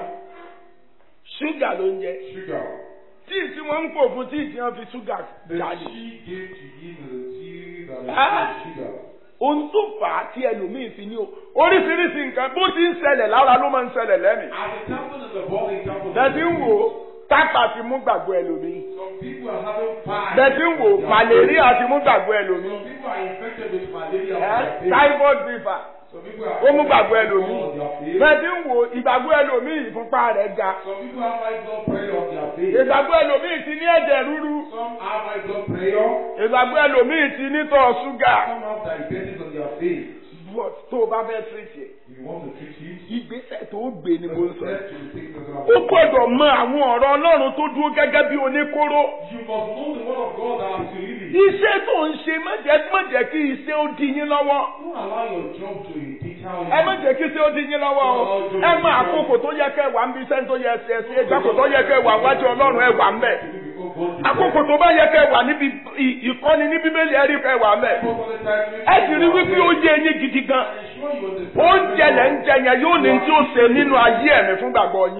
ṣúgà ló ń jẹ sugar. tíì tí wọ́n ń pò fún tíì tí wọ́n fi ṣúgà The jáde. she gave to him the tea that is Ah. full of sugar. ohun tó fà á tí ẹlòmíín fi ní o oríṣiríṣi nǹkan bó ti ń ṣẹlẹ̀ lára ló máa ń ṣẹlẹ̀ lẹ́mìí. As it happened in the body, it happened in bẹ́ẹ̀ni ń the wò ó tápà ti mú gbàgbọ́ ẹlòmíín. Some people are having pie. bẹ́ẹ̀ni ń wò ó màlẹ́ríà ti mú gbàgbọ́ ẹlòmíín. Some people are infected with malaria. ẹ́ on their face. typhoid fever Some people are ó mú gbàgbọ́ ẹlòmíín. on their face. bẹ́ẹ̀ni ń wò ó ìgbàgbọ́ ẹlòmíín ìfúnpá rẹ̀ ga. Some people have high blood pressure on their face. ìgbàgbọ́ ẹlòmíín ti ní ẹ̀jẹ̀ rúru. Some have high blood pressure. ìgbàgbọ́ ẹlòmíín ti ní tọ̀ ṣúgà. Some have diabetes on their face. But tó o bá fẹ́ tírìtì ẹ̀ You want to treat it? ìgbésẹ̀ tó o gbé ni mo ń sọ. Let you take the ó gbọ́dọ̀ mọ àwọn ọ̀rọ̀ ọlọ́run tó dúró gẹ́gẹ́ bí oníkóró. You must know the word of God that has to lead you. iṣẹ́ tó ń ṣe má jẹ́ má jẹ́ kí iṣẹ́ ó di yín lọ́wọ́. Don't allow your job to deter you. ẹ má jẹ́ kí iṣẹ́ ó di yín lọ́wọ́ o. ẹ mọ àkókò tó yẹ kẹ́ wà ń bí iṣẹ́ tó yẹ ṣe ṣe ìgbàkó tó yẹ kẹ́ wà wájú ọlọ́run ẹ wà ń bẹ̀. àkókò tó bá yẹ kẹ́ wà níbi ì- ìkọ́ni ní bíbélì ẹ rí kẹ́ wà ń bẹ̀. ẹ sì rí wípé ó yé yín gidi gan. oúnjẹ lẹ́ ń jẹ yẹn yóò ní tí ó ṣe nínú ayé ẹ̀mí fún gbàgbọ́ yín.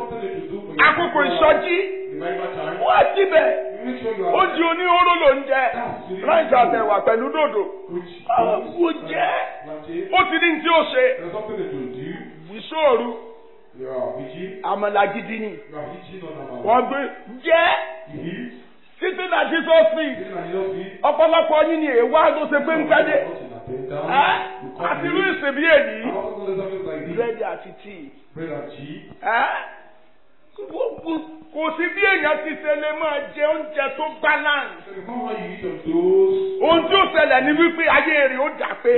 àkókò ìsọjí wọ́n á síbẹ̀ ó di oníhóró ló ń jẹ ráìsì àtẹ̀wà pẹ̀lú dòdò ó jẹ́ ó ti ní tí ó ṣe ìṣòro àmàlà gidi ni wọ́n gbé jẹ́ títí náà jesus feed ọ̀pọ̀lọpọ̀ yín ni èèwà tó ṣe pé ń pẹ́dé àti irú ìsìnbí èyí búrẹ́dì àti tíì gbogbo kò sí bí èèyàn ti ṣe lè máa jẹ oúnjẹ tó balance ohun tí ó ṣẹlẹ̀ ní wípé ayé rẹ̀ ó dà pé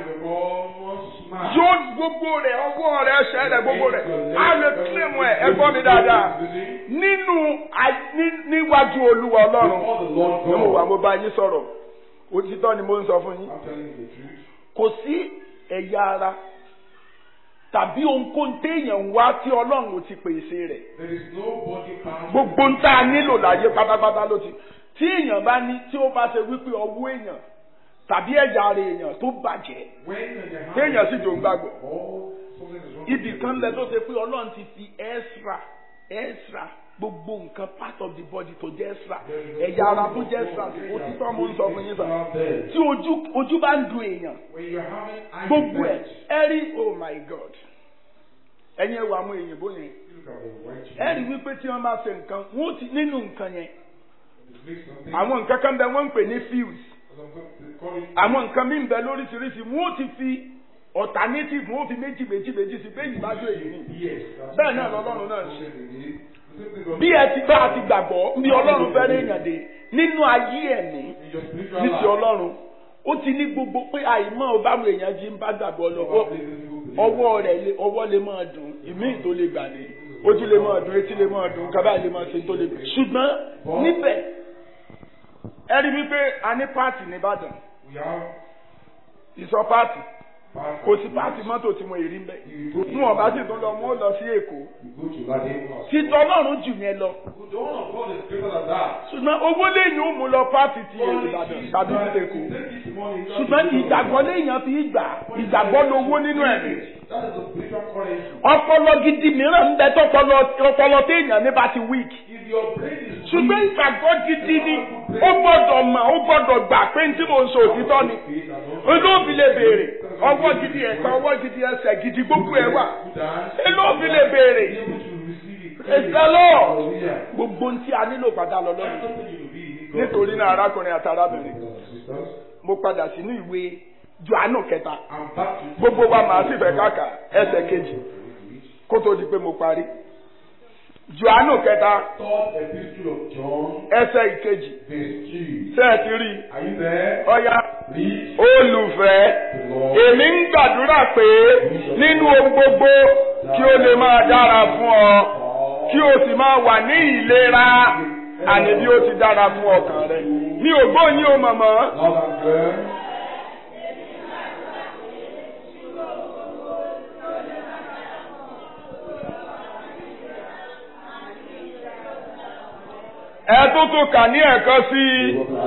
yóò gbogbo rẹ̀ ọwọ́ rẹ̀ ẹsẹ̀ rẹ̀ gbogbo rẹ̀ á lè kílèmù ẹ̀ ẹ gbọ́ mi dáadáa nínú a- ní- níwájú olúwa ọlọ́run ní mo wà mo bá yín sọ̀rọ̀ òtítọ́ ni mo ń sọ fún yín kò sí ẹ̀yà ara tàbí ohunkóhun téèyàn ń wá tí ọlọ́run ò ti pèsè rẹ̀ There is no body part. gbogbo ń tá a nílò láyé pátápátá ló ti tí èèyàn bá ní tí ó bá ṣe wípé ọwọ́ èèyàn tàbí ẹ̀yà ara èèyàn tó bàjẹ́ When you have téèyàn sì jò ń gbàgbọ́ all something is wrong. ibì kan lẹ tó ṣe pé ọlọ́run ti fi extra extra gbogbo nǹkan part of the body tó jẹ́ extra ẹ̀yà ara tó jẹ́ extra òtítọ́ mo ń sọ fún yín sọ tí ojú ojú bá ń dun èèyàn When you're having eye gbogbo ẹ̀ infection, ẹ rí oh my god ẹ̀yin ẹ̀wọ̀ àwọn èèyàn bó yẹn look at the white ẹ rí wípé tí wọ́n bá ṣe nǹkan wọ́n ti nínú nǹkan yẹn It makes something. àwọn nǹkan kan bẹ wọ́n ń pè ní fuse They call it àwọn nǹkan mí ń bẹ lóríṣiríṣi wọ́n ti fi alternative wọ́n fi méjì méjì méjì sí pé ìbájú èyí ni Yes. that's Bẹ́ẹ̀ náà what lọ́lọ́run náà I'm ṣe. saying. The same thing God- bí ẹ ti bá a ti gbàgbọ́ bí ọlọ́run fẹ́ réèyàn dé nínú ayé ẹ̀mí In your spiritual ní ti life, ọlọ́run ó ti ní gbogbo pé àìmọ́ ọbámu èèyàn jí ń bá gbàgbọ́ lọ you have this evil belief. ọwọ́ rẹ̀ lé ọwọ́ lè máa dùn ìmí tó lè gbà dé This is ojú lè máa dùn etí lè máa dùn kábàá lè máa ṣe tó lè dùn ṣùgbọ́n níbẹ̀ ẹ rí wípé a ní páàtì nìbàdàn We have ìsọ páàtì past- kò sí páàtì mọ́tò tí mo rí mbẹ́ mú ọba sì tún lọ mú ó lọ sí èkó You go to Lade. títọ́ ọlọ́run jù yẹn lọ The one of God is greater than that. ṣùgbọ́n owó lẹ́yìn ó mú lọ páàtì ti ìbàdàn tàbí ti èkó Take this money. ṣùgbọ́n ìgbàgbọ́ léèyàn fi gbà ìgbàgbọ́ lówó nínú ẹ̀mí That is the spiritual currency. ọpọlọ gidi mìíràn ń bẹ tọpọlọ ọpọlọ téèyàn ní bá ti weak If your brain is ṣùgbọ́n ìgbàgbọ́ gidi ni ó gbọ́dọ̀ mọ̀ ó gbọ́dọ̀ gbà pé ní tí mò ń sọ òtítọ́ ni faith and not olóòbí lè béèrè ọwọ́ gidi ẹ̀ka ọwọ́ gidi ẹsẹ̀ gidi gbogbo ẹ̀ wà olóòbí lè béèrè be able to receive it. Praise the Lord. Hallelujah. gbogbo ohun tí a nílò padà lọ lọ́nà That's something you will be in God. nítorí náà arákùnrin àti arábìnrin Brothers and sisters, mo padà sínú ìwé Jòhánù kẹta I'm back to gbogbo wa màá sì fẹ́ káàkà ẹsẹ̀ kejì kó tó di pé mo parí Jòhánù kẹta third epistle of John, ẹsẹ̀ ìkejì verse 2. ṣé ẹ ti rí i Are you there? ọ̀ya Read olùfẹ́ the Lord. èmi ń gbàdúrà pé nínú ohun gbogbo kí ó lè máa dára fún ọ kí o sì máa wà ní ìlera àní bí ó ti dára fún ọkàn rẹ mi ò gbóyin o mọ̀mọ́ Loud and clear. ẹ tó tó kà ní ẹ̀kan sí i.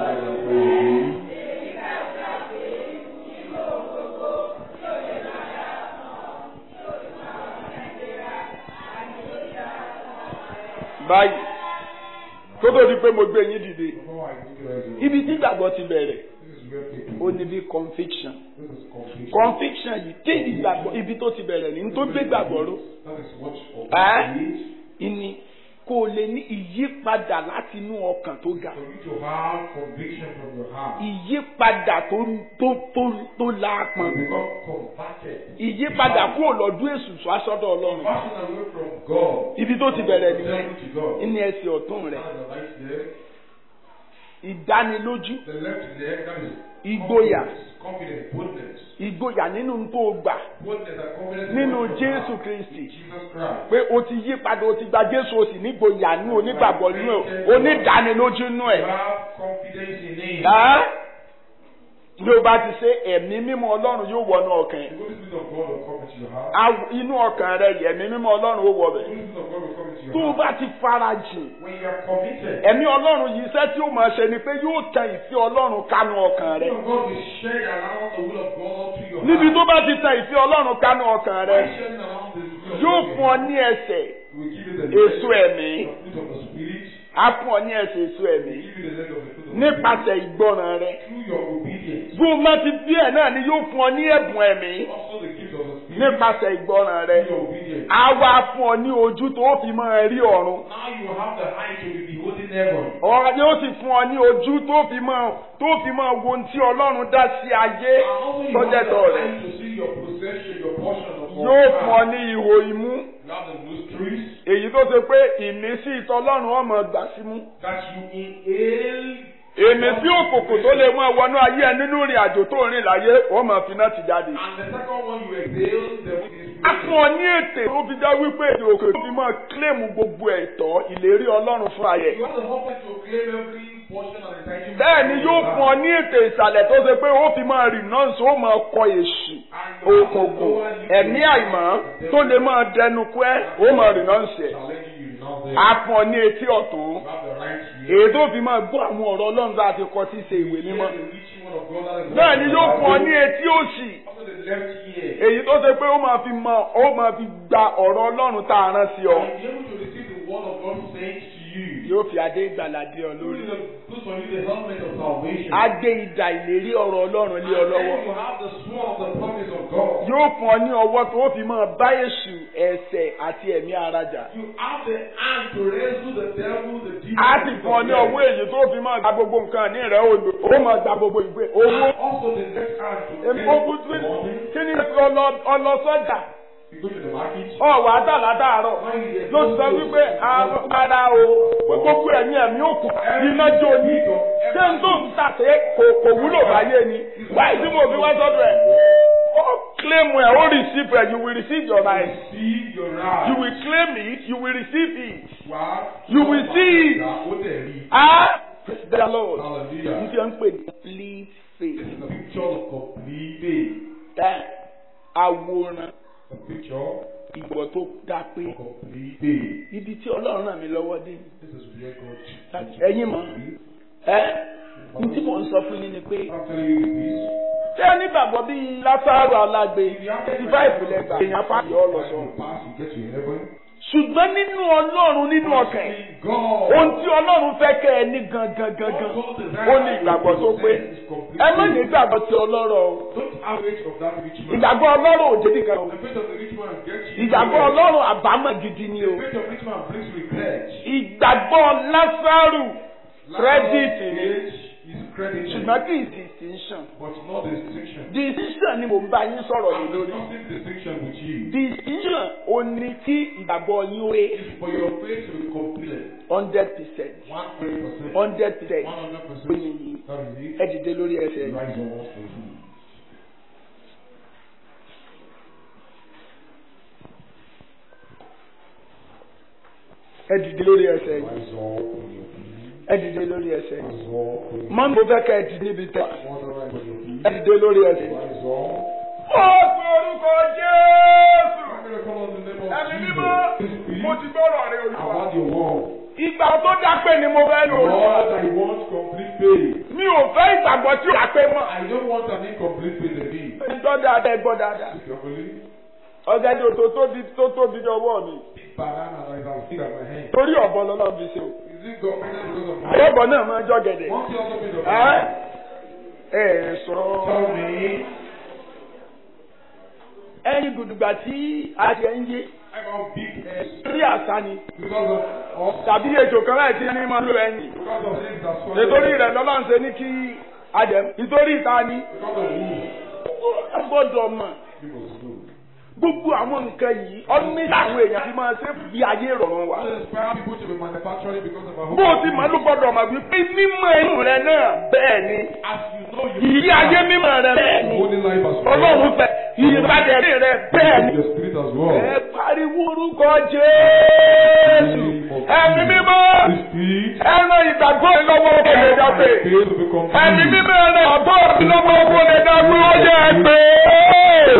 báyìí tó tó di pé mo gbé yín dìde Before I take it as ibi tí ìgbàgbọ́ ti bẹ̀rẹ̀ This is where people. ó ní bí conviction This is conviction. conviction yìí tí ìgbàgbọ́ ibi tó ti bẹ̀rẹ̀ ní tó gbé gbàgbọ́ ró That is what of Eh? faith. ìní kó o lè ní ìyípadà láti inú ọkàn tó ga For you to have conviction from your heart. ìyípadà tó tó tó tó láàpọn To become converted. ìyípadà kúrò lọ́dún èṣù sọ́sọ́dọ̀ ọlọ́run Passing away from God. ibi tó ti bẹ̀rẹ̀ nìyẹn Turning to God. ní ẹsẹ̀ ọ̀tún rẹ̀ That is the right leg. ìdánilójú The left leg, that is Ìgboyà. confidence, confidence, boldness. ìgboyà nínú tó gbà Boldness and confidence. nínú in what you Jésù have. Kristi Jesus Christ. pé o ti yí padà o ti gba Jésù o sì nígboyà nínú onígbàgbọ́ nínú ẹ̀ onídánilójú nínú ẹ̀. You have confidence in Him. Ẹ́ bí o bá ti ṣe ẹ̀mí mímọ́ Ọlọ́run yóò wọnú ọkàn ẹ̀. The Holy Spirit of God will come into your heart. Aw- inú ọkàn rẹ yìí ẹ̀mí mímọ́ Ọlọ́run ó wọ The bẹ̀. Holy Spirit of God will come into tó your o heart. bá ti fara jìn When you are committed, ẹ̀mí Ọlọ́run yìí iṣẹ́ tí ó máa ṣe ni pé yóò tẹ ìfẹ́ Ọlọ́run kánú ọkàn the rẹ. will of God will share around the will of God to your níbi heart. tó bá ti tẹ ìfẹ́ Ọlọ́run kánú ọkàn rẹ By sharing around the will of yóò God, fún ọ ní ẹsẹ̀ He will give you the èso leg, ẹ̀mí the fruit of the Spirit. á fún ọ ní ẹsẹ̀ èso He ẹ̀mí will give you the leg of the fruit of the Spirit. nípasẹ̀ ìgbọràn rẹ. Through your obedience. bí o má ti bí ẹ̀ náà ni yóò fún ọ ní ẹ̀bùn ẹ̀mí Also the gift of the Spirit. nípasẹ̀ ìgbọràn rẹ. Through your obedience. á wá fún ọ ní ojú tó o fi máa rí ọ̀run. Now you have the eye to be beholding heaven. ọ̀rọ̀ yóò sì fún ọ ní ojú tó fi máa tó fi máa wo ohun tí Ọlọ́run dá sí ayé And also you tọ́jẹ́ have the tọ̀ rẹ̀. eye to see your possession, your portion of all yóò fún ọ God. ní ihò imú You have the nostrils èyí tó ṣe pé ìmísí ìtọ́lọ́run ọmọ gbà símú. that you inhale. èmi sí òkòkò tó lè mú ẹwọnú ayé ẹ nínú ìrìn àjò tó rìn láyé ó máa fi náà ti jáde. And the second one you exhale, the wind is a fún ọ ní ètè tó fi já wípé èdè òkè fi máa kílèmù gbogbo ẹ̀tọ́ ìlérí Ọlọ́run fún ayé. You have the whole to claim every portion and entitlement. bẹ́ẹ̀ ni yóò fún ọ ní ètè ìsàlẹ̀ tó ṣe pé ó fi máa rìn náà sọ ó máa kọ èṣù òkùnkùn ẹ̀mí àìmọ́ tó lè máa dẹnu kú ẹ́ ó máa rìn náà sẹ̀. Challenging you now there. a fún ọ ní etí ọ̀tún You have the right ear. èyí tó fi máa gbọ́ àwọn ọ̀rọ̀ Ọlọ́run tá a ti kọ sí ṣe ìwé mímọ́. Hear the reaching word of God that is bẹ́ẹ̀ ni yóò fún ọ ní etí òsì Also the left ear. èyí tó ṣe pé ó máa fi mọ ó máa fi gba ọ̀rọ̀ Ọlọ́run tá a rán sí ọ. And be able to receive the word of God sent to you. yóò fi adé ìgbàlà dé ọ Put lórí. in the- Put on you the helmet of salvation. adé ìdà ìlérí ọ̀rọ̀ Ọlọ́run lé ọ And lọ́wọ́. then you have the sword of the promise of God. yóò fún ọ ní ọwọ́ tó fi máa bá èṣù ẹ̀ṣẹ̀ àti ẹ̀mí ara jà. You have the hand to wrestle the devil, the demon. a sì fún ọ ní ọwọ́ èyí tó fi máa gba gbogbo nǹkan ní rẹ̀ ó lò ó máa gba gbogbo ìwé owó. And also the left hand to èpo end kútu the morning. kí ni ọlọ- ọlọ sọ́jà You go to the market. ọ̀wà àtàlátàárọ̀ ló sọ wípé ara o gbogbo ẹ̀mí ẹ̀mí òkú iná jó ní ṣé n tó ń tàṣe kò kò wúlò báyé ni wáyé tí mo fi wá sọ́dọ̀ ẹ̀ ó claim ẹ̀ ó receive ẹ̀ you will receive your right. See your right. You will claim it, you will receive it. Wá. You will see it. Ó dẹ̀ rí. Ah, praise the Lord. Hallelujah. N fi ń pè ní complete This faith. is a picture of complete faith. Ẹ àwòrán A picture ìgbọ̀ tó dá pé of complete faith. ibi tí Ọlọ́run ràn mí lọ́wọ́ dé. This is where God Láti ẹ̀yin mọ̀ ẹ́ n tí mò ń sọ fún yín ni pé I'm telling you this. ṣé ẹ nígbàgbọ́ bíi Lásárù alágbe eighty five lẹ́gbàá èèyàn pàṣẹ ọlọ́sọ. You pass, you get to heaven. Ṣùgbọ́n nínú Ọlọ́run nínú ọkàn ẹ̀. God. ohun tí ọlọ́run fẹ́ kẹ́ ẹ ní gangan gangan ó ní ìgbàgbọ́ tó pé ẹ má ní ìgbàgbọ́ tí ọlọ́rọ̀ o Don't average of that rich man. ìgbàgbọ́ ọlọ́rọ̀ ò dédé kan o The faith of the rich man gets you. ìgbàgbọ́ ọlọ́run àbámọ̀ gidi ni o The faith of rich man brings regret. ìgbàgbọ́ lásàrù kírẹ́dìtì ni Age is credit. ṣùgbọ́n kì í distinction But not distinction. distinction ni mò ń bá yín sọ̀rọ̀ lé I'm lórí discussing distinction with you. distinction ò ní kí ìgbàgbọ́ yín ó pé It's for your faith to be complete. hundred percent One hundred percent. hundred percent One hundred ó percent. ní yìí That is it. ẹ dìde lórí ẹsẹ̀ yìí. Rise up for you. ẹ dìde lórí ẹsẹ̀ yìí Rise up on your feet. ẹ dìde lórí ẹsẹ̀ yìí. Rise up on your mọ́ mo fẹ́ kẹ́ ẹ dìde níbi tẹ́ One rise on your feet. ẹ dìde lórí ẹsẹ̀ yìí. Rise up. ó pe orúkọ Jésù. I'm going to call on the name of ẹ̀mí Jesus. mímọ́ Please mo speak. ti gbọ́rọ̀ rẹ I olùwà. want your word. ìgbà tó dápẹ́ ni mo fẹ́ lò olùwà. Lord, I want complete faith. mi ò fẹ́ ìgbàgbọ́ tí ó dápẹ́ mọ́. I don't want an incomplete faith again. ẹ gbọ́ dáadáa ẹ gbọ́ dáadáa. If you're believing, ọ̀gẹ̀dẹ̀ tó tóbi tó tóbi ní ọwọ́ mi. banana that is as big as my hand. torí ọ̀bọ lọ́lọ́ fi ṣe o. Is it God because of my àyọ̀bọ̀ náà máa jọ gẹ̀dẹ̀. Won't you also be the ẹ ẹ sọ. Tell me. ẹyin gbùdùgbà tí adìẹ ń yé I got big head rí àṣà ni because of us. tàbí ejò kan láì tí ní máa lo ẹyin. Because of things that swallow. nítorí rẹ̀ lọ́lọ́run ṣe ní kí adìẹ nítorí ìta ni. Because of who? a gbọ́dọ̀ mọ̀ People do. gbogbo àwọn nǹkan yìí ọdún méjì àwọn èèyàn ti máa ṣe bí ayé ìrọ̀rùn wa. God inspire people to be manufacturing because of our bó o ti mọ̀ ló gbọ́dọ̀ mọ̀ wípé mímọ̀ inú rẹ náà bẹ́ẹ̀ ni As you know, you ìyí ayé mímọ̀ rẹ bẹ́ẹ̀ ni holy life as well. ọlọ́run fẹ́ ìyípadà rẹ bẹ́ẹ̀ ni. Your spirit as well. ẹ pariwo orúkọ Jésù ẹ̀mí mímọ́ This spirit. ẹran ìgbàgbọ́ ìlọ́wọ́ kò lè dàgbé Faith to be complete. ẹ̀mí mímọ́ ẹran ìgbàgbọ́ ìlọ́wọ́ kò lè dàgbé ó yẹ pé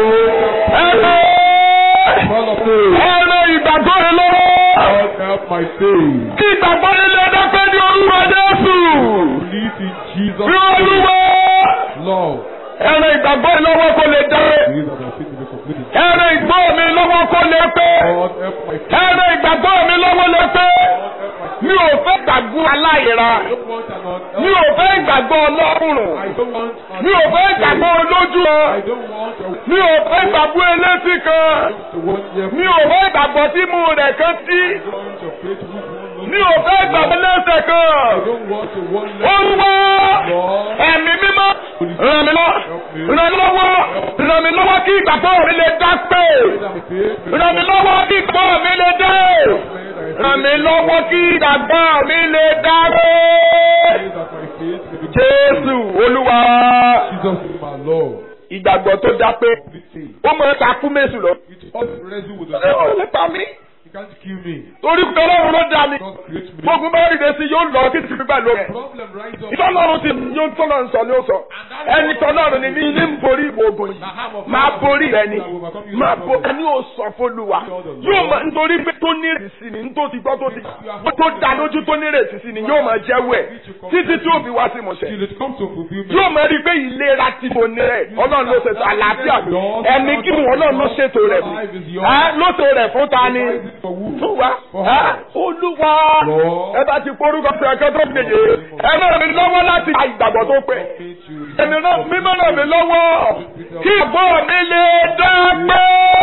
ẹran Call of faith. ẹran ìgbàgbọ́ ìlọ́wọ́. God help my faith. Kí ìgbàgbọ́ nílé dápẹ́ ní orúkọ Jésù. Believe in Jesus. Bí olúwa. Lord. Ẹran ìgbàgbọ́ mi lọ́wọ́ kó lè dá. Believe that my faith will be completed. Ẹran ìgbọ́ mi lọ́wọ́ kó lè pé. God help my faith. Ẹran ìgbàgbọ́ mi lọ́wọ́ lè pé. God help my faith. Mi ò fẹ́ gbàgbọ́ aláìra. I don't want an un- Mi ò fẹ́ ìgbàgbọ́ ọlọ́rùn. I don't want an Mi ò fẹ́ ìgbàgbọ́ olójú ọ. I don't want a Mi ò fẹ́ ìgbàgbọ́ elétí kan. to one year. Mi ò fẹ́ ìgbàgbọ́ tí mu rẹ̀ kan sí. I don't want your faith to move one Mi ò fẹ́ ìgbàgbọ́ lẹ́sẹ̀ I kan. don't want a one leg. Olúwa. Lord. ẹ̀mí mímọ́ ràn mí lọ́wọ́ ràn mí lọ́wọ́ ràn mí lọ́wọ́ kí ìgbàgbọ́ mi lè dá pé That my faith will ràn mí lọ́wọ́ kí ìgbàgbọ́ mi lè dá ràn mí lọ́wọ́ kí ìgbàgbọ́ mi lè dá pé. Pray that my faith will be Jésù Olúwa Jesus is my Lord. ìgbàgbọ́ tó dá pé Complete faith. ó mọ̀ ẹ́ ta kú mẹ́sùn lọ. It all wrestle with the Ẹ ò Lord. lè pa mí You can't kill me. torí pé Ọlọ́run ló dá mi. God create me. Gbogbo bá rí ìdẹ́sí yóò lọ kí tìbí gbà lórí ẹ̀. Problem rise up. Ìtọ́lọ́run ti yóò tọ́lọ́run sọ ni ó sọ. Ẹni tọ́lọ́run ni ní ilé ń borí ìwò ogun yìí. Máa borí rẹ ni. Máa bo ẹni ò sọ fÓlúwa. Yóò máa nítorí pé tó ní ìrètí sí ni nítorí ti gbọ́ tó ti tó dá lójú tó ní ìrètí sí ni yóò máa jẹ́wọ́ ẹ̀ títí tí ó fi wá sí ìmọ̀ṣẹ́. Till it comes to fulfillment. Yóò máa rí i pé ìlera tí mo ní rẹ̀ Ọlọ́run ló ṣètò àlàáfíà mi. Ẹ̀mí kí mu Ọlọ́run ló ṣètò rẹ̀ mi. Ẹ́ ló ṣètò rẹ̀ fún ta ni? For who? Fún wa. Ẹ́ Olúwa ẹ bá ti forúkọ sí ẹ̀kẹ́ tó gbèdé ẹ náà mi lọ́wọ́ láti gba ìgbàgbọ́ tó pẹ́ Faith you ẹni náà mímọ́ náà mi lọ́wọ́ kí ìgbọ́ mi lè dá pé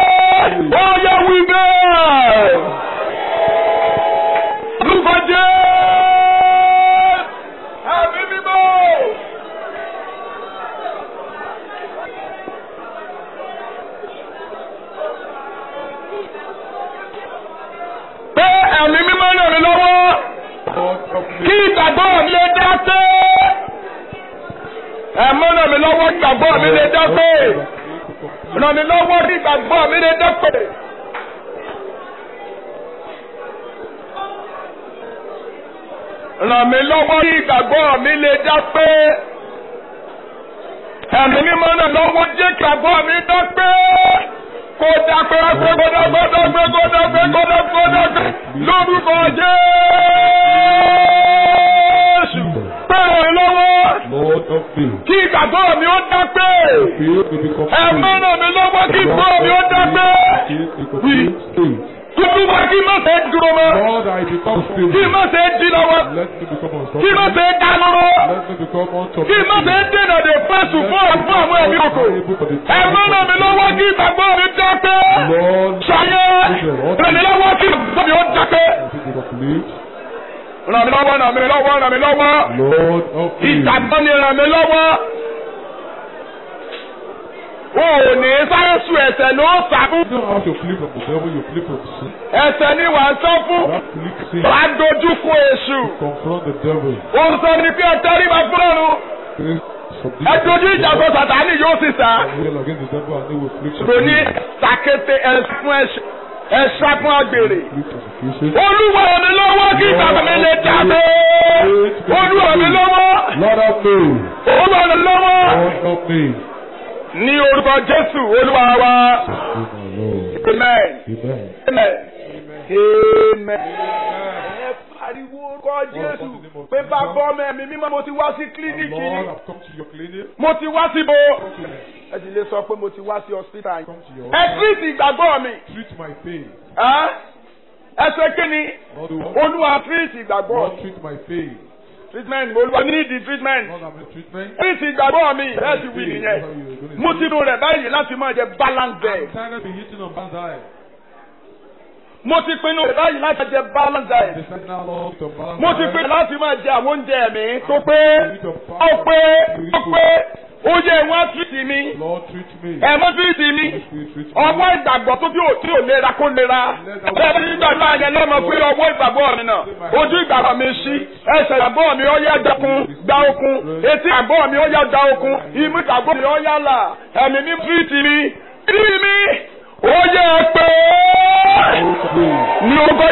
ó yẹ wí bẹ́ẹ̀. Lúkọ jẹ́ ẹ̀mí mímọ́. Pé ẹ̀mí mímọ́ náà mi lọ́wọ́ God help me. kí ìgbàgbọ́ mi lè dá pé ẹ̀mọ́ náà mi lọ́wọ́ ìgbàgbọ́ mi lè dá pé ràn mí lọ́wọ́ kí ìgbàgbọ́ mi lè dẹ́pẹ̀. ràn mí lọ́wọ́ kí ìgbàgbọ́ mi lè dẹ́pẹ̀. ẹ̀mí mímọ́ náà lọ́wọ́ jẹ́ kí ìgbàgbọ́ mi dẹ́pẹ̀. kó dẹ́pẹ̀ kó dẹ́pẹ̀ kó dẹ́pẹ̀ kó dẹ́pẹ̀ kó dẹ́pẹ̀ kó dẹ́pẹ̀ lórúkọ Jésù. Bẹ́ẹ̀ ni lọ́wọ́ Lord of faith. kí ìgbàgbọ́ mi ó dẹ́pẹ̀. Faith will become Ẹ̀mí faith. ràn mí lọ́wọ́ kí ìgbàgbọ́ mi ó dẹ́pẹ̀. Faith will become faith. Tuntun wa kí má ṣe dúró mọ́. Lord, I become Kí faith. má ṣe di lọ́wọ́. Let me become Kí má unstoppable. ṣe dá lọ́wọ́. Let me become Kí má ṣe unstoppable. dènà dè fẹ́sù fún fún àwọn ẹ̀mí kòkò. Ẹ̀mí ràn mí lọ́wọ́ kí ìgbàgbọ́ mi dẹ́pẹ̀. Lord, Ṣayé ràn mí lọ́wọ́ kí ìgbàgbọ́ mi ó dẹ́pẹ̀. I think of faith. Ràn mí lọ́wọ́ ràn mí lọ́wọ́ ràn mí lọ́wọ́. Lord of faith. Ìgbàgbọ́ ni ràn mí lọ́wọ́. O ò ní sáré sun ẹ̀sẹ̀ ló sá fún. You don't have to flee from the devil, you flee from sin. Ẹ̀sẹ̀ ni wà ń sọ fún. That flee sin. Wàá dojú kọ èṣù. Confront the devil. Ó ń sọ ní pé ẹ tẹríba fún ọ̀run. Face subdue Ẹ dojú ìjà sọ Sàtánì yóò sì sá. Rail against the devil and they will flee Kò ní sàkété ẹ̀sùn ẹ̀ṣá fún àgbèrè. persecution. Olúwa ràn mí lọ́wọ́ kí ìgbàgbọ́ mi lè jáde. Olúwa ràn mí lọ́wọ́. Lord of me. Olúwa ràn mí lọ́wọ́. Lord of me. Ní orúkọ Jésù Olúwa wa. Oh my Lord. Amen. Amen. Amen. Amen. Ẹ pariwo orúkọ Jésù pé bàbá ọmọ ẹ̀mí mímọ́ mo ti wá sí kílíníkì Lord, yìí. I've come to your clinic. Mo ti wá síbo. Ẹ sì lè sọ pé mo ti wá sí hospital yìí. Come to your Ẹ tírìtì ìgbàgbọ́ mi. Treat my pain. Ẹ́ ẹ ṣe kí ni? Lord, you want Olúwa tírìtì ìgbàgbọ́ Lord, mi. treat my pain. Treatment Olúwa ní ìdí treatment. Lord, I'm in treatment. Tírìtì ìgbàgbọ́ mi. Bẹ́ẹ̀ ti wí nìyẹn. Mo ti nu rẹ̀ báyìí láti máa jẹ balance I'm diet. tired of being eating on banzai. Mo ti pinnu rẹ̀ báyìí láti jẹ balance diet. Decide now, Lord, to balance Mo ti my pinnu life. láti máa jẹ àwọn oúnjẹ ẹ̀mí tó pé Eat of ó fast, pé eat ó food. pé ó yẹ ìwọ̀n tírìtì mi. Lord, treat me. Ẹ̀mọ́ tírìtì mi. Please treat me. ọwọ́ ìgbàgbọ́ tó tí ò tí ò lera kó lera bẹ́ẹ̀ ni ìgbàgbọ́ àyẹ̀ lọ́mọ pé ọwọ́ ìgbàgbọ́ mi náà ojú ìgbàgbọ́ mi ṣí ẹsẹ̀ ìgbàgbọ́ mi ó yá dákun gba okun etí ìgbàgbọ́ mi ó yá da okun imú ìgbàgbọ́ mi ó yá là ẹ̀mí mi fíìtì mi kí mi ó yẹ pé ní orúkọ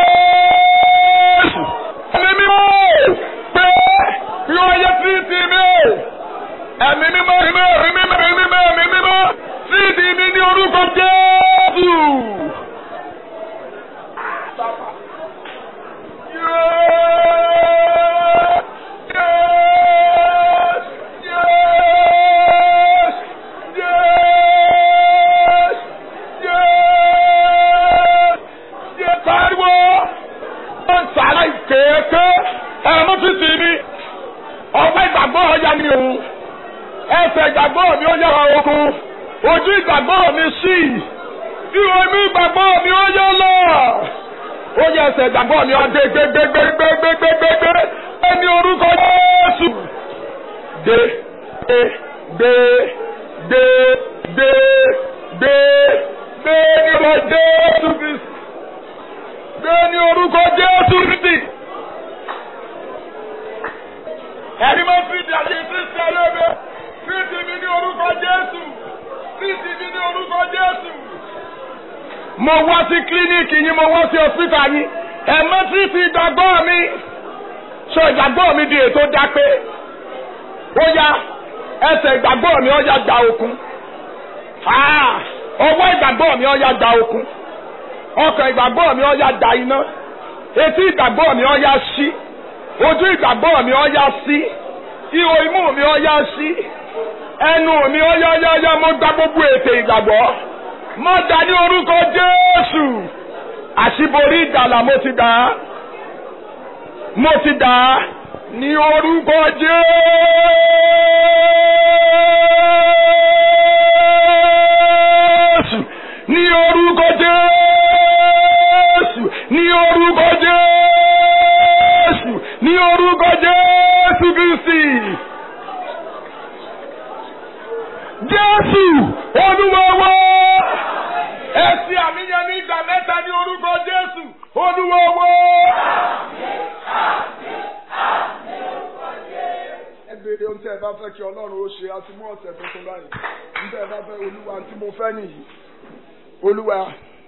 Jésù ẹ̀mí mi ó pé kí ó yẹ fíìtì mi ẹ̀mí mímọ́ ẹ̀mí mímọ́ ẹ̀mí mímọ́ ẹ̀mí mímọ́ fíìtì mi ní orúkọ Jésù. Ọ̀pẹ́ ìgbàgbọ́ ọ̀ya ni òun ẹsẹ̀ ìgbàgbọ́ mi ó yára okun ojú ìgbàgbọ́ mi sí bí omi ìgbàgbọ́ mi ó yọ lọ ó yẹ ẹsẹ̀ ìgbàgbọ́ mi ó dé gbégbégbégbégbégbé ẹni orúkọ Jésù dé dé dé dé dé dé dé ní orúkọ Jésù Kristi dé ní orúkọ Jésù Kristi ẹni máa fi di àyè Kristi ayébẹ Kristi mi ní orúkọ Jésù Kristi mi ní orúkọ Jésù. mo wá sí kílíníìkì yín mo wá sí hospital yín ẹ mọ Kristi ìgbàgbọ́ mi sọ ìgbàgbọ́ mi di ètò dápé ó yá ẹsẹ̀ ìgbàgbọ́ mi ó yá gba okun Ah, ọwọ́ ìgbàgbọ́ mi ó yá gba okun ọkàn ìgbàgbọ́ mi ó yá gba iná etí ìgbàgbọ́ mi ó yá ṣí ojú ìgbàgbọ́ mi ó yá sí ihò imú mi ó yá sí ẹnu mi ó yá yá yá mo gba gbogbo ètè ìgbàgbọ́ mo dá ní orúkọ Jésù àṣìborí ìgbàlà mo ti dá mo ti dá ní orúkọ Jésù ní orúkọ Jésù ní orúkọ Jésù ní orúkọ Jésù Kristi. Jésù Olúwa wa. Ẹ ṣe àmìyàn ní ìgbà mẹ́ta ní orúkọ Jésù Olúwa wa. Ẹ béèrè ohun tí ẹ bá fẹ́ kí ọlọ́run ó ṣe a ti mú ọ̀sẹ̀ tuntun báyìí nígbà ẹ bá fẹ́ olúwa tí mo fẹ́ nìyí olúwa